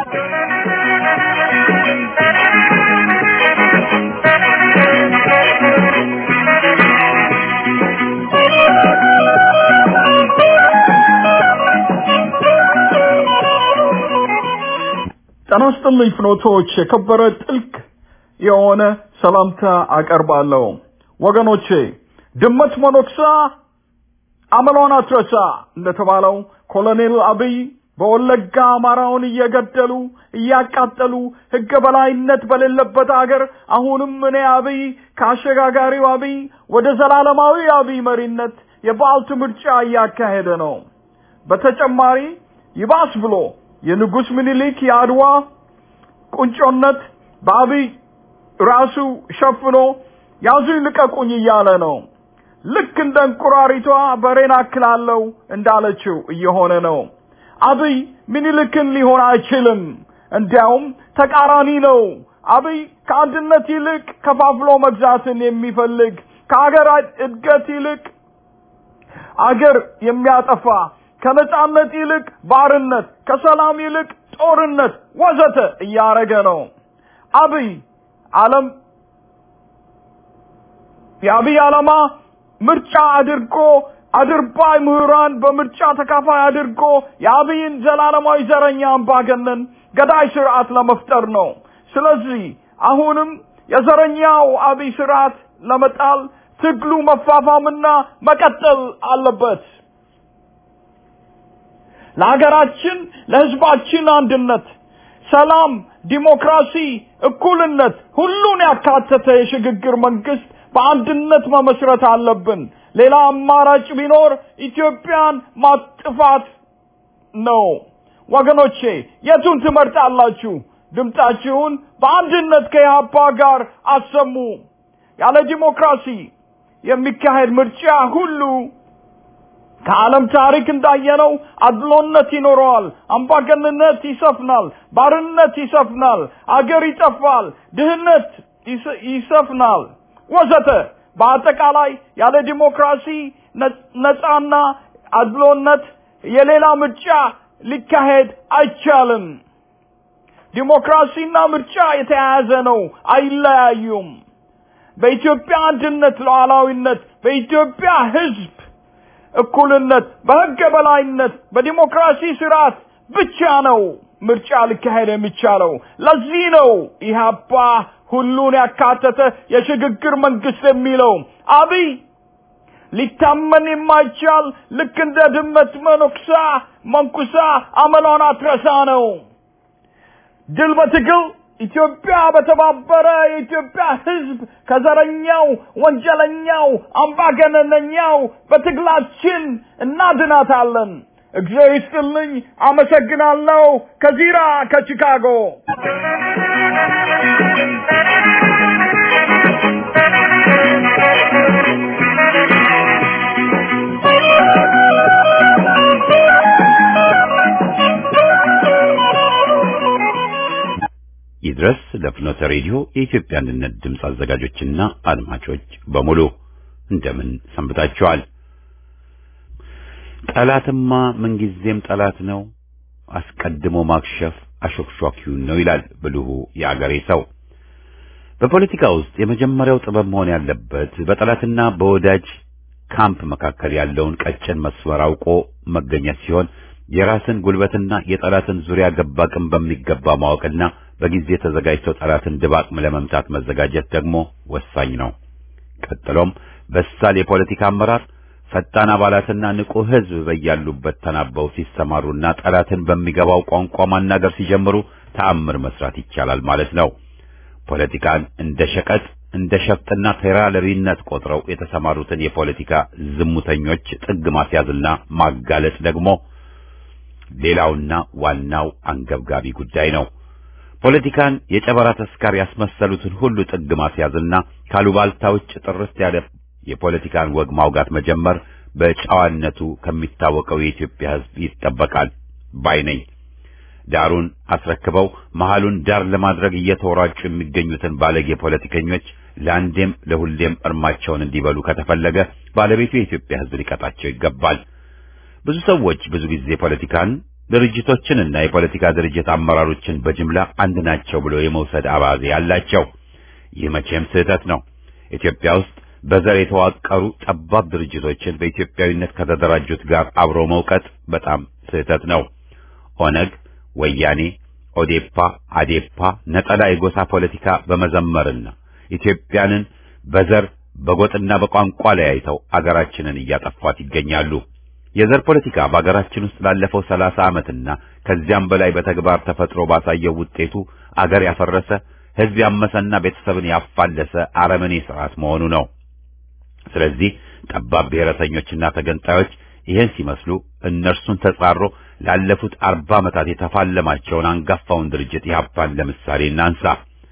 ጤና ይስጥልኝ ፍኖቶች፣ የከበረ ጥልቅ የሆነ ሰላምታ አቀርባለሁ። ወገኖቼ ድመት መኖክሳ አመሏን አትረሳ እንደተባለው ኮሎኔል አብይ በወለጋ አማራውን እየገደሉ እያቃጠሉ ህገ በላይነት በሌለበት አገር አሁንም እኔ አብይ ከአሸጋጋሪው አብይ ወደ ዘላለማዊ አብይ መሪነት የበዓልት ምርጫ እያካሄደ ነው። በተጨማሪ ይባስ ብሎ የንጉስ ምኒልክ የአድዋ ቁንጮነት በአብይ ራሱ ሸፍኖ ያዙኝ ልቀቁኝ እያለ ነው። ልክ እንደ እንቁራሪቷ በሬን አክላለሁ እንዳለችው እየሆነ ነው። አብይ ምኒልክን ሊሆን አይችልም። እንዲያውም ተቃራኒ ነው። አብይ ከአንድነት ይልቅ ከፋፍሎ መግዛትን የሚፈልግ ከአገር እድገት ይልቅ አገር የሚያጠፋ ከነጻነት ይልቅ ባርነት፣ ከሰላም ይልቅ ጦርነት ወዘተ እያረገ ነው። አብይ ዓለም የአብይ ዓላማ ምርጫ አድርጎ አድርባይ ምሁራን በምርጫ ተካፋይ አድርጎ የአብይን ዘላለማዊ ዘረኛ አምባገነን ገዳይ ስርዓት ለመፍጠር ነው። ስለዚህ አሁንም የዘረኛው አብይ ስርዓት ለመጣል ትግሉ መፋፋምና መቀጠል አለበት። ለሀገራችን ለህዝባችን አንድነት፣ ሰላም፣ ዲሞክራሲ፣ እኩልነት ሁሉን ያካተተ የሽግግር መንግስት በአንድነት መመስረት አለብን። ሌላ አማራጭ ቢኖር ኢትዮጵያን ማጥፋት ነው። ወገኖቼ የቱን ትመርጣላችሁ? ድምጣችሁን በአንድነት ከኢህአፓ ጋር አሰሙ። ያለ ዲሞክራሲ የሚካሄድ ምርጫ ሁሉ ከዓለም ታሪክ እንዳየነው አድሎነት ይኖረዋል፣ አምባገንነት ይሰፍናል፣ ባርነት ይሰፍናል፣ አገር ይጠፋል፣ ድህነት ይሰፍናል ወዘተ። በአጠቃላይ ያለ ዲሞክራሲ ነጻና አድሎነት የሌላ ምርጫ ሊካሄድ አይቻልም። ዲሞክራሲና ምርጫ የተያያዘ ነው፣ አይለያዩም። በኢትዮጵያ አንድነት፣ ሉዓላዊነት፣ በኢትዮጵያ ህዝብ እኩልነት፣ በህገ በላይነት፣ በዲሞክራሲ ስርዓት ብቻ ነው ምርጫ ሊካሄድ የሚቻለው። ለዚህ ነው ኢህአፓ ሁሉን ያካተተ የሽግግር መንግስት የሚለው። አብይ ሊታመን የማይቻል ልክ እንደ ድመት መነኩሳ መንኩሳ አመሏን አትረሳ ነው። ድል በትግል ኢትዮጵያ በተባበረ የኢትዮጵያ ህዝብ ከዘረኛው ወንጀለኛው አምባገነነኛው በትግላችን እናድናታለን። እግዚአብሔር ይስጥልኝ። አመሰግናለሁ። ከዚራ ከቺካጎ ይድረስ ለፍኖተ ሬዲዮ የኢትዮጵያ አንድነት ድምፅ አዘጋጆችና አድማጮች በሙሉ እንደምን ሰንብታችኋል? ጠላትማ ምንጊዜም ጠላት ነው፣ አስቀድሞ ማክሸፍ አሾክሿኪውን ነው ይላል ብልሁ የአገሬ ሰው። በፖለቲካ ውስጥ የመጀመሪያው ጥበብ መሆን ያለበት በጠላትና በወዳጅ ካምፕ መካከል ያለውን ቀጭን መስመር አውቆ መገኘት ሲሆን የራስን ጉልበትና የጠላትን ዙሪያ ገባ አቅም በሚገባ ማወቅና በጊዜ ተዘጋጅተው ጠላትን ድባቅ ለመምታት መዘጋጀት ደግሞ ወሳኝ ነው። ቀጥሎም በሳል የፖለቲካ አመራር፣ ፈጣን አባላትና ንቁ ሕዝብ በያሉበት ተናበው ሲሰማሩና ጠላትን በሚገባው ቋንቋ ማናገር ሲጀምሩ ተአምር መስራት ይቻላል ማለት ነው። ፖለቲካን እንደ ሸቀጥ እንደ ሸፍጥና ቴራለሪነት ቆጥረው የተሰማሩትን የፖለቲካ ዝሙተኞች ጥግ ማስያዝና ማጋለጥ ደግሞ ሌላውና ዋናው አንገብጋቢ ጉዳይ ነው። ፖለቲካን የጨበራ ተስካር ያስመሰሉትን ሁሉ ጥግ ማስያዝና ካሉባልታ ውጭ ጥርት ያለ የፖለቲካን ወግ ማውጋት መጀመር በጨዋነቱ ከሚታወቀው የኢትዮጵያ ሕዝብ ይጠበቃል ባይ ነኝ። ዳሩን አስረክበው መሃሉን ዳር ለማድረግ እየተወራጩ የሚገኙትን ባለጌ ፖለቲከኞች ለአንዴም ለሁሌም እርማቸውን እንዲበሉ ከተፈለገ ባለቤቱ የኢትዮጵያ ሕዝብ ሊቀጣቸው ይገባል። ብዙ ሰዎች ብዙ ጊዜ ፖለቲካን ድርጅቶችንና የፖለቲካ ድርጅት አመራሮችን በጅምላ አንድ ናቸው ብሎ የመውሰድ አባዜ ያላቸው። ይህ መቼም ስህተት ነው። ኢትዮጵያ ውስጥ በዘር የተዋቀሩ ጠባብ ድርጅቶችን በኢትዮጵያዊነት ከተደራጁት ጋር አብሮ መውቀጥ በጣም ስህተት ነው። ኦነግ፣ ወያኔ፣ ኦዴፓ፣ አዴፓ ነጠላ የጎሳ ፖለቲካ በመዘመርና ኢትዮጵያንን በዘር በጎጥና በቋንቋ ለያይተው አገራችንን እያጠፏት ይገኛሉ። የዘር ፖለቲካ በአገራችን ውስጥ ላለፈው ሰላሳ ዓመትና ከዚያም በላይ በተግባር ተፈጥሮ ባሳየው ውጤቱ አገር ያፈረሰ ሕዝብ ያመሰና ቤተሰብን ያፋለሰ አረመኔ ስርዓት መሆኑ ነው። ስለዚህ ጠባብ ብሔረተኞችና ተገንጣዮች ይህን ሲመስሉ እነርሱን ተጻሮ ላለፉት አርባ ዓመታት የተፋለማቸውን አንጋፋውን ድርጅት ኢህአፓን ለምሳሌ እናንሳ።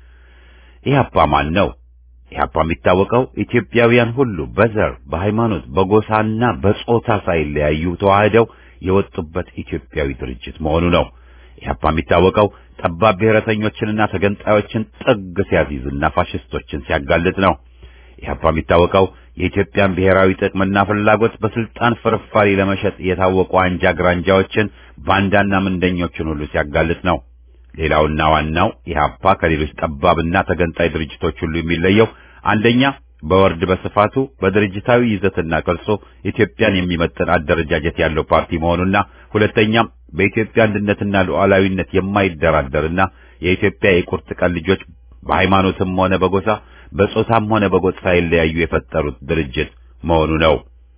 ኢህአፓ ማን ነው? ኢህአፓ የሚታወቀው ኢትዮጵያውያን ሁሉ በዘር በሃይማኖት፣ በጎሳና በጾታ ሳይለያዩ ተዋህደው የወጡበት ኢትዮጵያዊ ድርጅት መሆኑ ነው። ኢህአፓ የሚታወቀው ጠባብ ብሔረተኞችንና ተገንጣዮችን ጥግ ሲያዚዝና ፋሽስቶችን ሲያጋልጥ ነው። ኢህአፓ የሚታወቀው የኢትዮጵያን ብሔራዊ ጥቅምና ፍላጎት በስልጣን ፍርፋሪ ለመሸጥ የታወቁ አንጃ ግራንጃዎችን ባንዳና ምንደኞችን ሁሉ ሲያጋልጥ ነው። ሌላውና ዋናው ኢህአፓ ከሌሎች ጠባብና ተገንጣይ ድርጅቶች ሁሉ የሚለየው አንደኛ በወርድ በስፋቱ በድርጅታዊ ይዘትና ቅርጾ ኢትዮጵያን የሚመጥን አደረጃጀት ያለው ፓርቲ መሆኑና ሁለተኛም በኢትዮጵያ አንድነትና ሉዓላዊነት የማይደራደርና የኢትዮጵያ የቁርጥ ቀን ልጆች በሃይማኖትም ሆነ በጎሳ በጾታም ሆነ በጎጥ ሳይለያዩ የፈጠሩት ድርጅት መሆኑ ነው።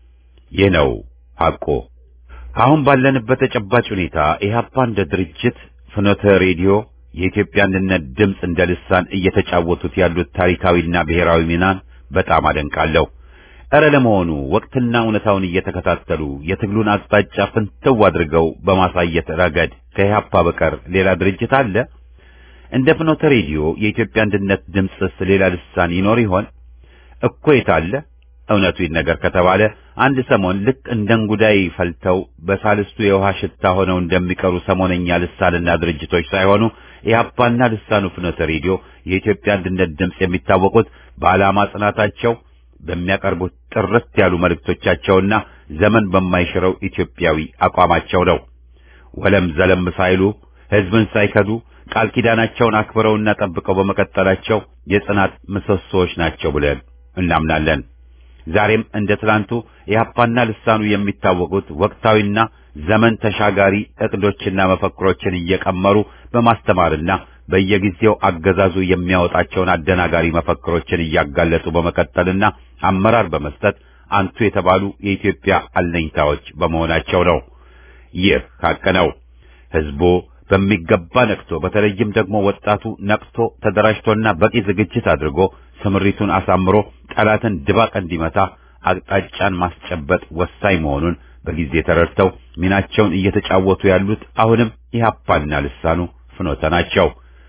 ይህ ነው ሐቆ። አሁን ባለንበት ተጨባጭ ሁኔታ ኢህአፓ እንደ ድርጅት ፍኖተ ሬዲዮ የኢትዮጵያ አንድነት ድምፅ እንደ ልሳን እየተጫወቱት ያሉት ታሪካዊና ብሔራዊ ሚናን በጣም አደንቃለሁ። እረ ለመሆኑ ወቅትና እውነታውን እየተከታተሉ የትግሉን አቅጣጫ ፍንትው አድርገው በማሳየት ረገድ ከኢህአፓ በቀር ሌላ ድርጅት አለ? እንደ ፍኖተ ሬዲዮ የኢትዮጵያ አንድነት ድምፅስ ሌላ ልሳን ይኖር ይሆን? እኮ የታለ? እውነቱ ይነገር ከተባለ አንድ ሰሞን ልክ እንደ እንጉዳይ ፈልተው በሳልስቱ የውሃ ሽታ ሆነው እንደሚቀሩ ሰሞነኛ ልሳንና ድርጅቶች ሳይሆኑ ኢህአፓና ልሳኑ ፍኖተ ሬዲዮ የኢትዮጵያ አንድነት ድምፅ የሚታወቁት በዓላማ ጽናታቸው፣ በሚያቀርቡት ጥርት ያሉ መልእክቶቻቸውና ዘመን በማይሽረው ኢትዮጵያዊ አቋማቸው ነው። ወለም ዘለም ሳይሉ ሕዝብን ሳይከዱ ቃል ኪዳናቸውን አክብረውና ጠብቀው በመቀጠላቸው የጽናት ምሰሶዎች ናቸው ብለን እናምናለን። ዛሬም እንደ ትላንቱ ኢህአፓና ልሳኑ የሚታወቁት ወቅታዊና ዘመን ተሻጋሪ እቅዶችና መፈክሮችን እየቀመሩ በማስተማርና በየጊዜው አገዛዙ የሚያወጣቸውን አደናጋሪ መፈክሮችን እያጋለጡ በመቀጠልና አመራር በመስጠት አንቱ የተባሉ የኢትዮጵያ አለኝታዎች በመሆናቸው ነው። ይህ ሐቅ ነው። ህዝቡ በሚገባ ነቅቶ በተለይም ደግሞ ወጣቱ ነቅቶ ተደራጅቶና በቂ ዝግጅት አድርጎ ስምሪቱን አሳምሮ ጠላትን ድባቅ እንዲመታ አቅጣጫን ማስጨበጥ ወሳኝ መሆኑን በጊዜ ተረድተው ሚናቸውን እየተጫወቱ ያሉት አሁንም ኢህአፓና ልሳኑ ፍኖተ ናቸው።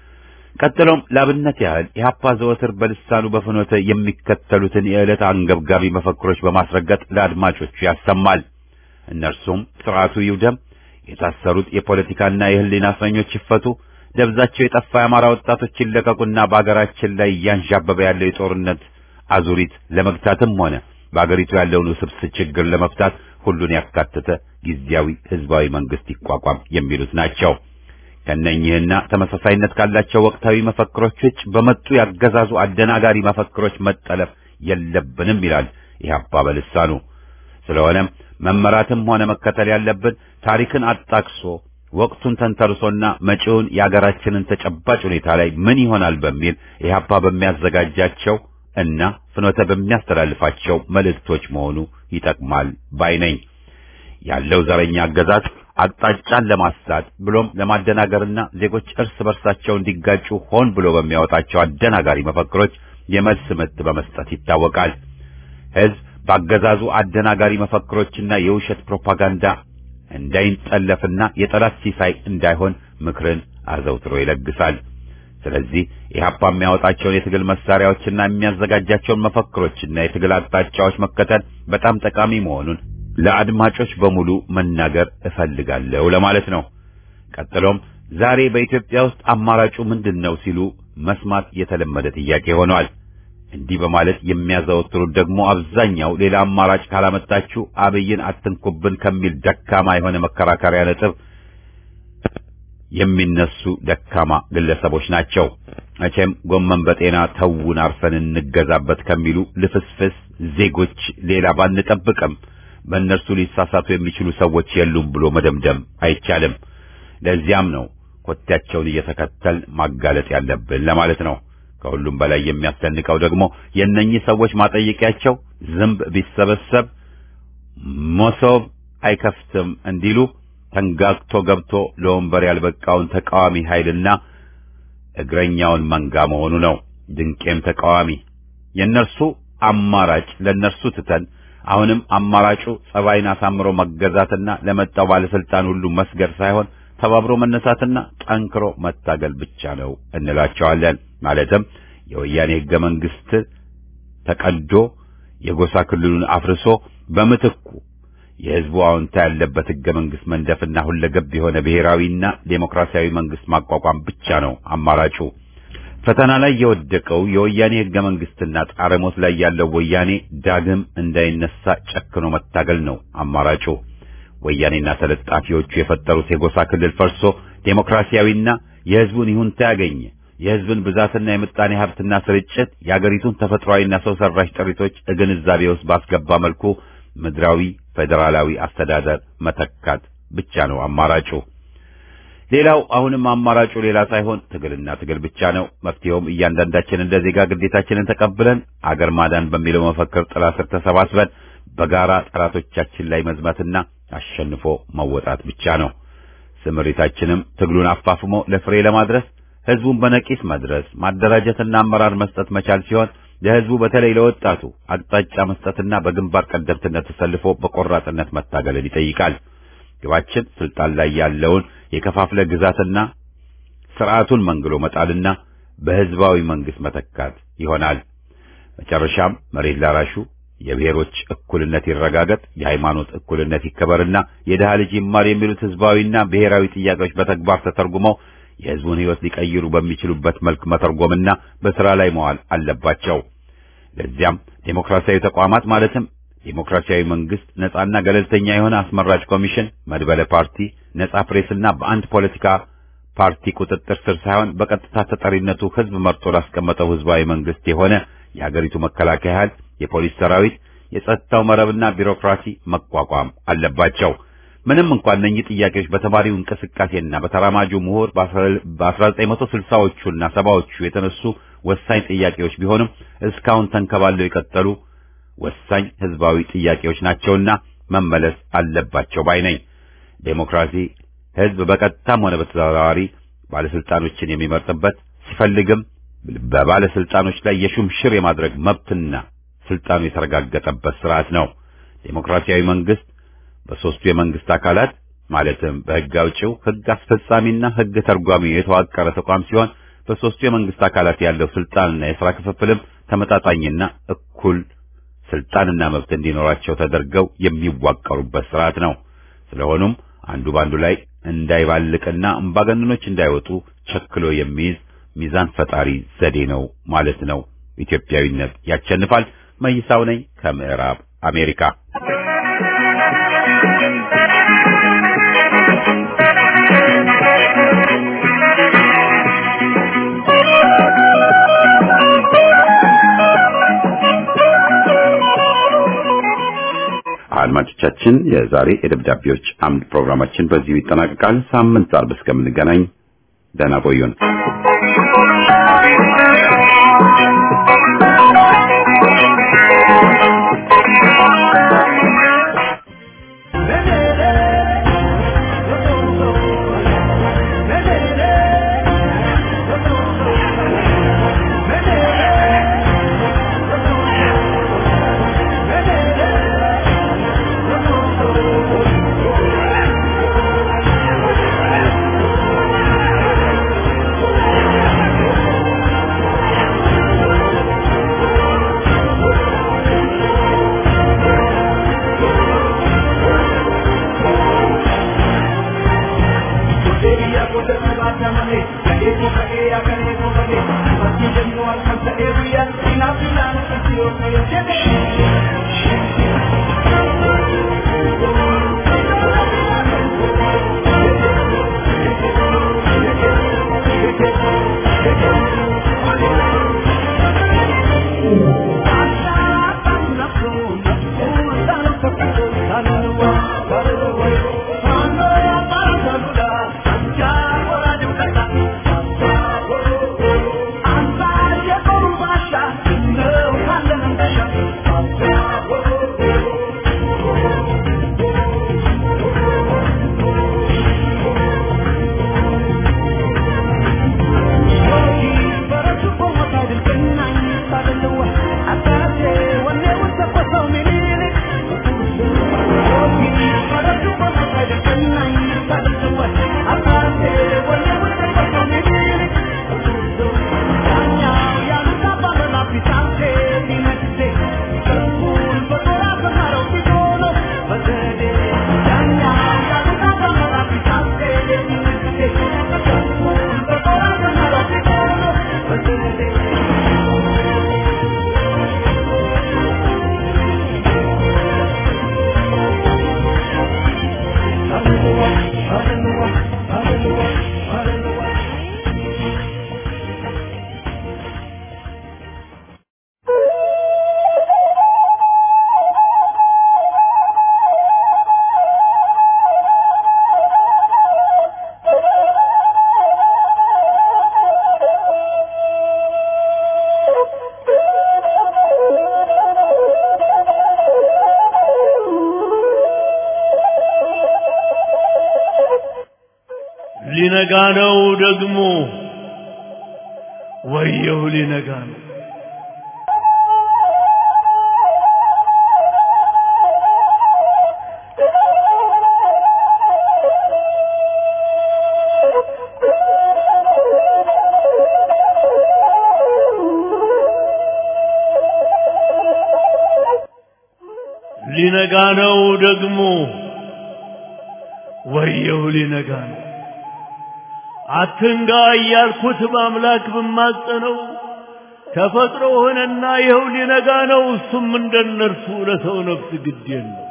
ቀጥሎም ለአብነት ያህል ኢህአፓ ዘወትር በልሳኑ በፍኖተ የሚከተሉትን የዕለት አንገብጋቢ መፈክሮች በማስረገጥ ለአድማጮቹ ያሰማል። እነርሱም ስርዓቱ ይውደም፣ የታሰሩት የፖለቲካና የህሊና እስረኞች ይፈቱ፣ ደብዛቸው የጠፋ የአማራ ወጣቶች ይለቀቁና በአገራችን ላይ እያንዣበበ ያለው የጦርነት አዙሪት ለመግታትም ሆነ በአገሪቱ ያለውን ውስብስብ ችግር ለመፍታት ሁሉን ያካተተ ጊዜያዊ ህዝባዊ መንግስት ይቋቋም የሚሉት ናቸው። ከነኚህና ተመሳሳይነት ካላቸው ወቅታዊ መፈክሮች ውጭ በመጡ ያገዛዙ አደናጋሪ መፈክሮች መጠለፍ የለብንም ይላል ኢህአፓ በልሳኑ። ስለሆነም መመራትም ሆነ መከተል ያለብን ታሪክን አጣቅሶ ወቅቱን ተንተርሶና መጪውን የአገራችንን ተጨባጭ ሁኔታ ላይ ምን ይሆናል በሚል ኢህአፓ በሚያዘጋጃቸው እና ፍኖተ በሚያስተላልፋቸው መልእክቶች መሆኑ ይጠቅማል ባይ ነኝ። ያለው ዘረኛ አገዛዝ አቅጣጫን ለማሳት ብሎም ለማደናገርና ዜጎች እርስ በርሳቸው እንዲጋጩ ሆን ብሎ በሚያወጣቸው አደናጋሪ መፈክሮች የመልስ ምት በመስጠት ይታወቃል። ህዝብ በአገዛዙ አደናጋሪ መፈክሮችና የውሸት ፕሮፓጋንዳ እንዳይንጠለፍና የጠላት ሲሳይ እንዳይሆን ምክርን አዘውትሮ ይለግሳል። ስለዚህ ኢህአፓ የሚያወጣቸውን የትግል መሳሪያዎችና የሚያዘጋጃቸውን መፈክሮችና የትግል አቅጣጫዎች መከተል በጣም ጠቃሚ መሆኑን ለአድማጮች በሙሉ መናገር እፈልጋለሁ ለማለት ነው። ቀጥሎም ዛሬ በኢትዮጵያ ውስጥ አማራጩ ምንድን ነው ሲሉ መስማት የተለመደ ጥያቄ ሆኗል። እንዲህ በማለት የሚያዘወትሩት ደግሞ አብዛኛው ሌላ አማራጭ ካላመጣችሁ አብይን አትንኩብን ከሚል ደካማ የሆነ መከራከሪያ ነጥብ የሚነሱ ደካማ ግለሰቦች ናቸው። መቼም ጎመን በጤና ተውን አርፈን እንገዛበት ከሚሉ ልፍስፍስ ዜጎች ሌላ ባንጠብቅም በእነርሱ ሊሳሳቱ የሚችሉ ሰዎች የሉም ብሎ መደምደም አይቻልም። ለዚያም ነው ኮቴያቸውን እየተከተል ማጋለጥ ያለብን ለማለት ነው። ከሁሉም በላይ የሚያስደንቀው ደግሞ የእነኚህ ሰዎች ማጠየቂያቸው ዝንብ ቢሰበሰብ መሶብ አይከፍትም እንዲሉ ተንጋግቶ ገብቶ ለወንበር ያልበቃውን ተቃዋሚ ኃይልና እግረኛውን መንጋ መሆኑ ነው። ድንቄም ተቃዋሚ የእነርሱ አማራጭ ለእነርሱ ትተን አሁንም አማራጩ ጸባይን አሳምሮ መገዛትና ለመጣው ባለስልጣን ሁሉ መስገድ ሳይሆን ተባብሮ መነሳትና ጠንክሮ መታገል ብቻ ነው እንላቸዋለን። ማለትም የወያኔ ህገ መንግስት ተቀዶ የጎሳ ክልሉን አፍርሶ በምትኩ የህዝቡ አዎንታ ያለበት ህገ መንግስት መንደፍና ሁለገብ የሆነ ብሔራዊና ዴሞክራሲያዊ መንግስት ማቋቋም ብቻ ነው አማራጩ። ፈተና ላይ የወደቀው የወያኔ ህገ መንግስትና ጣረሞት ላይ ያለው ወያኔ ዳግም እንዳይነሳ ጨክኖ መታገል ነው አማራጩ። ወያኔና ተለጣፊዎቹ የፈጠሩት የጎሳ ክልል ፈርሶ ዴሞክራሲያዊና የህዝቡን ይሁንታ ያገኘ የህዝብን ብዛትና የምጣኔ ሀብትና ስርጭት የአገሪቱን ተፈጥሯዊና ሰው ሰራሽ ጥሪቶች ግንዛቤ ውስጥ ባስገባ መልኩ ምድራዊ ፌዴራላዊ አስተዳደር መተካት ብቻ ነው አማራጩ። ሌላው አሁንም አማራጩ ሌላ ሳይሆን ትግልና ትግል ብቻ ነው። መፍትሄውም እያንዳንዳችን እንደ ዜጋ ግዴታችንን ተቀብለን አገር ማዳን በሚለው መፈክር ጥላ ስር ተሰባስበን በጋራ ጠላቶቻችን ላይ መዝመትና አሸንፎ መወጣት ብቻ ነው። ስምሪታችንም ትግሉን አፋፍሞ ለፍሬ ለማድረስ ህዝቡን በነቂስ መድረስ ማደራጀትና አመራር መስጠት መቻል ሲሆን ለህዝቡ በተለይ ለወጣቱ አቅጣጫ መስጠትና በግንባር ቀደምትነት ተሰልፎ በቆራጥነት መታገልን ይጠይቃል። ግባችን ስልጣን ላይ ያለውን የከፋፍለ ግዛትና ስርዓቱን መንግሎ መጣልና በህዝባዊ መንግስት መተካት ይሆናል። መጨረሻም መሬት ላራሹ የብሔሮች እኩልነት ይረጋገጥ፣ የሃይማኖት እኩልነት ይከበርና የድሃ ልጅ ይማር የሚሉት ህዝባዊና ብሔራዊ ጥያቄዎች በተግባር ተተርጉመው የህዝቡን ህይወት ሊቀይሩ በሚችሉበት መልክ መተርጎምና በስራ ላይ መዋል አለባቸው። ለዚያም ዴሞክራሲያዊ ተቋማት ማለትም ዴሞክራሲያዊ መንግስት፣ ነጻና ገለልተኛ የሆነ አስመራጭ ኮሚሽን፣ መድበለ ፓርቲ፣ ነጻ ፕሬስና በአንድ ፖለቲካ ፓርቲ ቁጥጥር ስር ሳይሆን በቀጥታ ተጠሪነቱ ህዝብ መርጦ ላስቀመጠው ህዝባዊ መንግስት የሆነ የሀገሪቱ መከላከያ ኃይል፣ የፖሊስ ሰራዊት፣ የጸጥታው መረብና ቢሮክራሲ መቋቋም አለባቸው። ምንም እንኳን እነኚህ ጥያቄዎች በተማሪው እንቅስቃሴና በተራማጁ ምሁር በ1960ዎቹና ሰባዎቹ የተነሱ ወሳኝ ጥያቄዎች ቢሆንም እስካሁን ተንከባለው የቀጠሉ ወሳኝ ህዝባዊ ጥያቄዎች ናቸውና መመለስ አለባቸው ባይ ነኝ። ዴሞክራሲ ህዝብ በቀጥታም ሆነ በተዘዋዋሪ ባለስልጣኖችን የሚመርጥበት ሲፈልግም በባለስልጣኖች ላይ የሹምሽር የማድረግ መብትና ስልጣኑ የተረጋገጠበት ስርዓት ነው። ዴሞክራሲያዊ መንግስት በሶስቱ የመንግስት አካላት ማለትም በህግ አውጪው፣ ህግ አስፈጻሚና ህግ ተርጓሚ የተዋቀረ ተቋም ሲሆን በሶስቱ የመንግስት አካላት ያለው ስልጣንና የሥራ ክፍፍልም ተመጣጣኝና እኩል ስልጣንና መብት እንዲኖራቸው ተደርገው የሚዋቀሩበት ስርዓት ነው። ስለሆኑም አንዱ ባንዱ ላይ እንዳይባልቅና አምባገነኖች እንዳይወጡ ቸክሎ የሚይዝ ሚዛን ፈጣሪ ዘዴ ነው ማለት ነው። ኢትዮጵያዊነት ያሸንፋል። መይሳው ነኝ ከምዕራብ አሜሪካ። አድማጮቻችን የዛሬ የደብዳቤዎች አምድ ፕሮግራማችን በዚሁ ይጠናቀቃል። ሳምንት አርብ እስከምንገናኝ ደህና ቆዩን። ሊነጋ ነው ደግሞ ወየው ሊነጋ ነው ሊነጋ ነው ደግሞ ወየው ሊነጋ ነው አትንጋ እያልኩት በአምላክ ብማጸነው ተፈጥሮ ሆነና ይኸው ሊነጋ ነው። እሱም እንደነርሱ ለሰው ነፍስ ግድ የለው።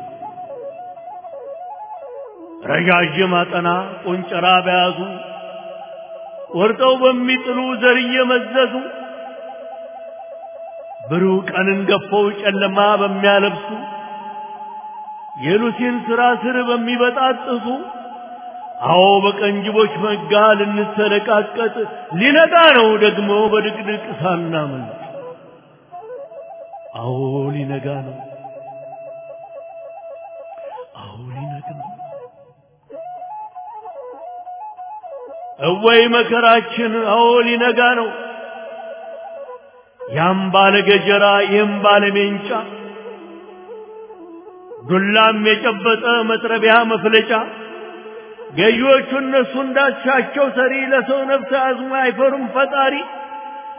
ረዣዥም አጠና ቆንጨራ በያዙ ቆርጠው በሚጥሉ ዘር እየመዘዙ ብሩህ ቀንን ገፈው ጨለማ በሚያለብሱ የሉሲን ስራ ስር በሚበጣጥሱ አዎ በቀንጅቦች መጋ ልንሰለቃቀጥ ሊነጋ ነው ደግሞ በድቅድቅ ሳናመልጥ። አዎ ሊነጋ ነው። አዎ ሊነጋ ነው። እወይ መከራችን! አዎ ሊነጋ ነው። ያም ባለ ገጀራ ይህም ባለ ሜንጫ ዱላም የጨበጠ መጥረቢያ መፍለጫ ገዢዎቹ እነሱ እንዳሻቸው ሰሪ ለሰው ነፍስ አዝሞ አይፈሩም ፈጣሪ።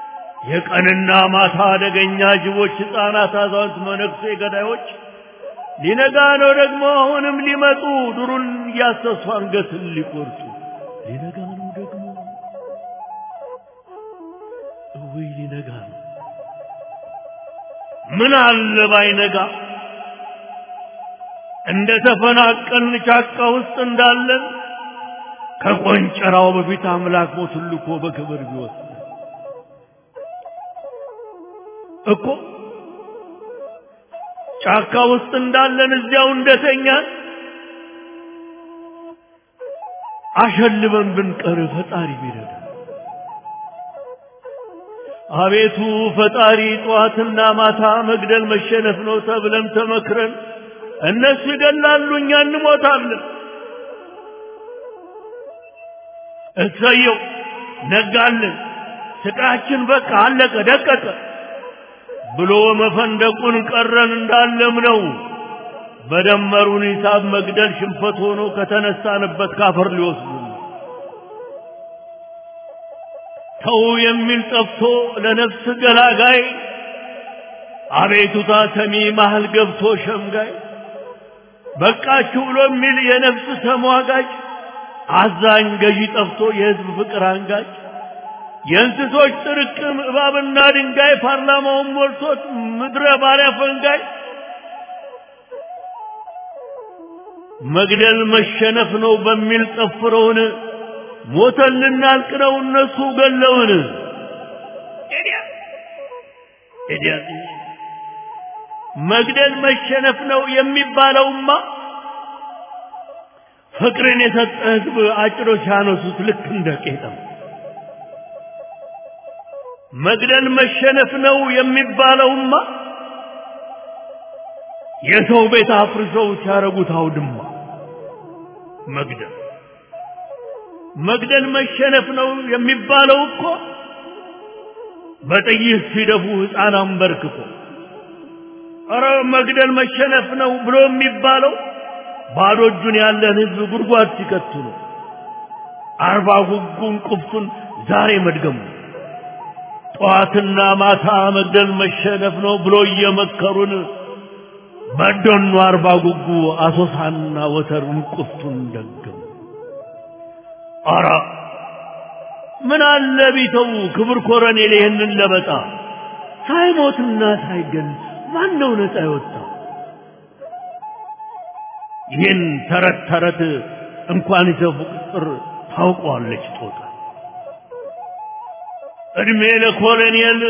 የቀንና ማታ አደገኛ ጅቦች፣ ሕፃናት፣ አዛውንት፣ መነኩሴ ገዳዮች ሊነጋ ነው ደግሞ አሁንም ሊመጡ ዱሩን እያሰሱ አንገትን ሊቆርጡ ሊነጋ ነው ደግሞ እውይ ሊነጋ ነው ምን አለ ባይነጋ እንደ ተፈናቀልን ጫካ ውስጥ እንዳለን ከቆንጨራው በፊት አምላክ ሞቱን ልኮ በክብር ቢወስድ እኮ ጫካ ውስጥ እንዳለን እዚያው እንደተኛን አሸልበን ብንቀር ፈጣሪ ቢረዳ አቤቱ ፈጣሪ ጠዋትና ማታ መግደል መሸነፍ ነው ተብለን ተመክረን እነሱ ይገላሉ እኛ እንሞታለን እሰየው ነጋልን ስቃችን በቃ አለቀ ደቀቀ ብሎ መፈንደቁን ቀረን እንዳለም ነው በደመሩን ሂሳብ መግደል ሽንፈት ሆኖ ከተነሳንበት ካፈር ሊወስዱ ተው የሚል ጠፍቶ ለነፍስ ገላጋይ አቤቱታ ሰሚ መሃል ገብቶ ሸምጋይ በቃችሁ ብሎ የሚል የነፍስ ተሟጋጭ አዛኝ ገዢ ጠፍቶ የህዝብ ፍቅር አንጋጭ የእንስሶች ጥርቅም እባብና ድንጋይ ፓርላማውን ሞልቶት ምድረ ባሪያ ፈንጋይ መግደል መሸነፍ ነው በሚል ጠፍረውን ሞተን ልናልቅ ነው እነሱ ገለውን መግደል መሸነፍ ነው የሚባለውማ ፍቅርን የሰጠ ህዝብ አጭሮች ያነሱት ልክ እንደ ቄጠም መግደል መሸነፍ ነው የሚባለውማ የሰው ቤት አፍርሰው ሲያረጉት አውድማ መግደል መግደል መሸነፍ ነው የሚባለው እኮ በጥይት ሲደፉ ሕፃን አንበርክኮ ኧረ መግደል መሸነፍ ነው ብሎ የሚባለው ባዶ እጁን ያለን ህዝብ ጉድጓድ ሲከቱ ነው። አርባ ጉጉን ቁፍቱን ዛሬ መድገሙ ጠዋትና ማታ መግደል መሸነፍ ነው ብሎ እየመከሩን በደኑ አርባ ጉጉ አሶሳና ወተሩን ቁፍቱን ደገሙ። አራ ምን አለ ቢተው ክብር ኮረኔል ይህንን ለበጣ ሳይሞትና ሳይገል ማን ነው ነፃ የወጣው? ይህን ተረት ተረት እንኳን ይዘፉ ቅጥር ታውቀዋለች ጦጣ። እድሜ ለኮሎኔል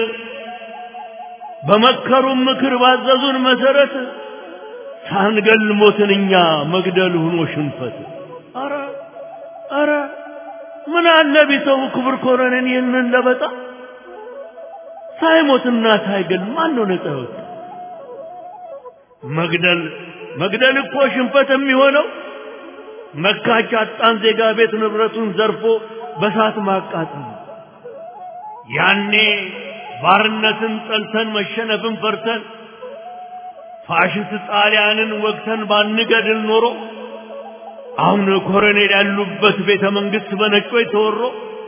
በመከሩን ምክር ባዘዙን መሰረት ሳንገል ሞትን እኛ መግደል ሆኖ ሽንፈት። አረ አረ ምን አለ ቢተው ክብር ኮሎኔል ይህንን ለበጣ ሳይሞትና ሳይገል ማን ነው ነፃ የወጣ? መግደል መግደል እኮ ሽንፈት የሚሆነው መካች አጣን ዜጋ ቤት ንብረቱን ዘርፎ በሳት ማቃጠል ነው። ያኔ ባርነትን ጠልተን መሸነፍን ፈርተን ፋሽስት ጣሊያንን ወግተን ባንገድል ኖሮ አሁን ኮሎኔል ያሉበት ቤተ መንግስት በነጮች ተወሮ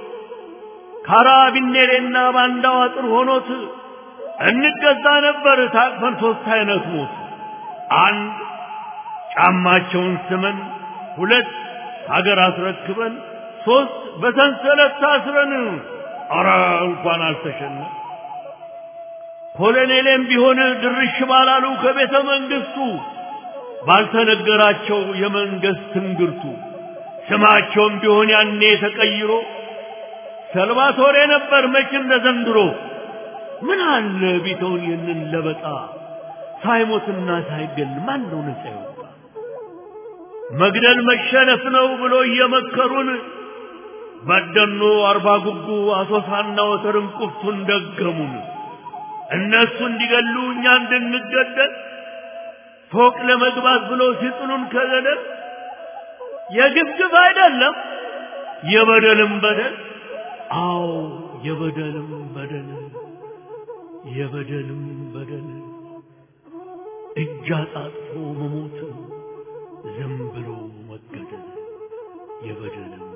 ካራቢኔሬና ባንዳው አጥር ሆኖት እንገዛ ነበር ታቅፈን ሶስት አይነት ሞት አንድ ጫማቸውን ስመን፣ ሁለት ሀገር አስረክበን፣ ሶስት በሰንሰለት ታስረን። አረ እንኳን አልተሸነ ኮሎኔሌም ቢሆን ድርሽ ባላሉ ከቤተ መንግስቱ ባልተነገራቸው የመንግስት ትንግርቱ ስማቸውም ቢሆን ያኔ ተቀይሮ ሰልቫቶሬ ነበር መች እንደ ዘንድሮ። ምን አለ ቢተውን ይህንን ለበጣ ሳይሞትና ሳይገል ማን ነው ነፃ የወጣ? መግደል መሸነፍ ነው ብሎ እየመከሩን በደኖ አርባ ጉጉ አሶሳና ወተርን ቁፍቱን ደገሙን። እነሱ እንዲገሉ እኛ እንድንገደል ፎቅ ለመግባት ብሎ ሲጥሉን ከገደል የግፍግፍ አይደለም የበደልም በደል አዎ የበደልም በደል የበደልም በደል እጅ አጣጥፎ መሞት ዝም ብሎ መገደል የበደልም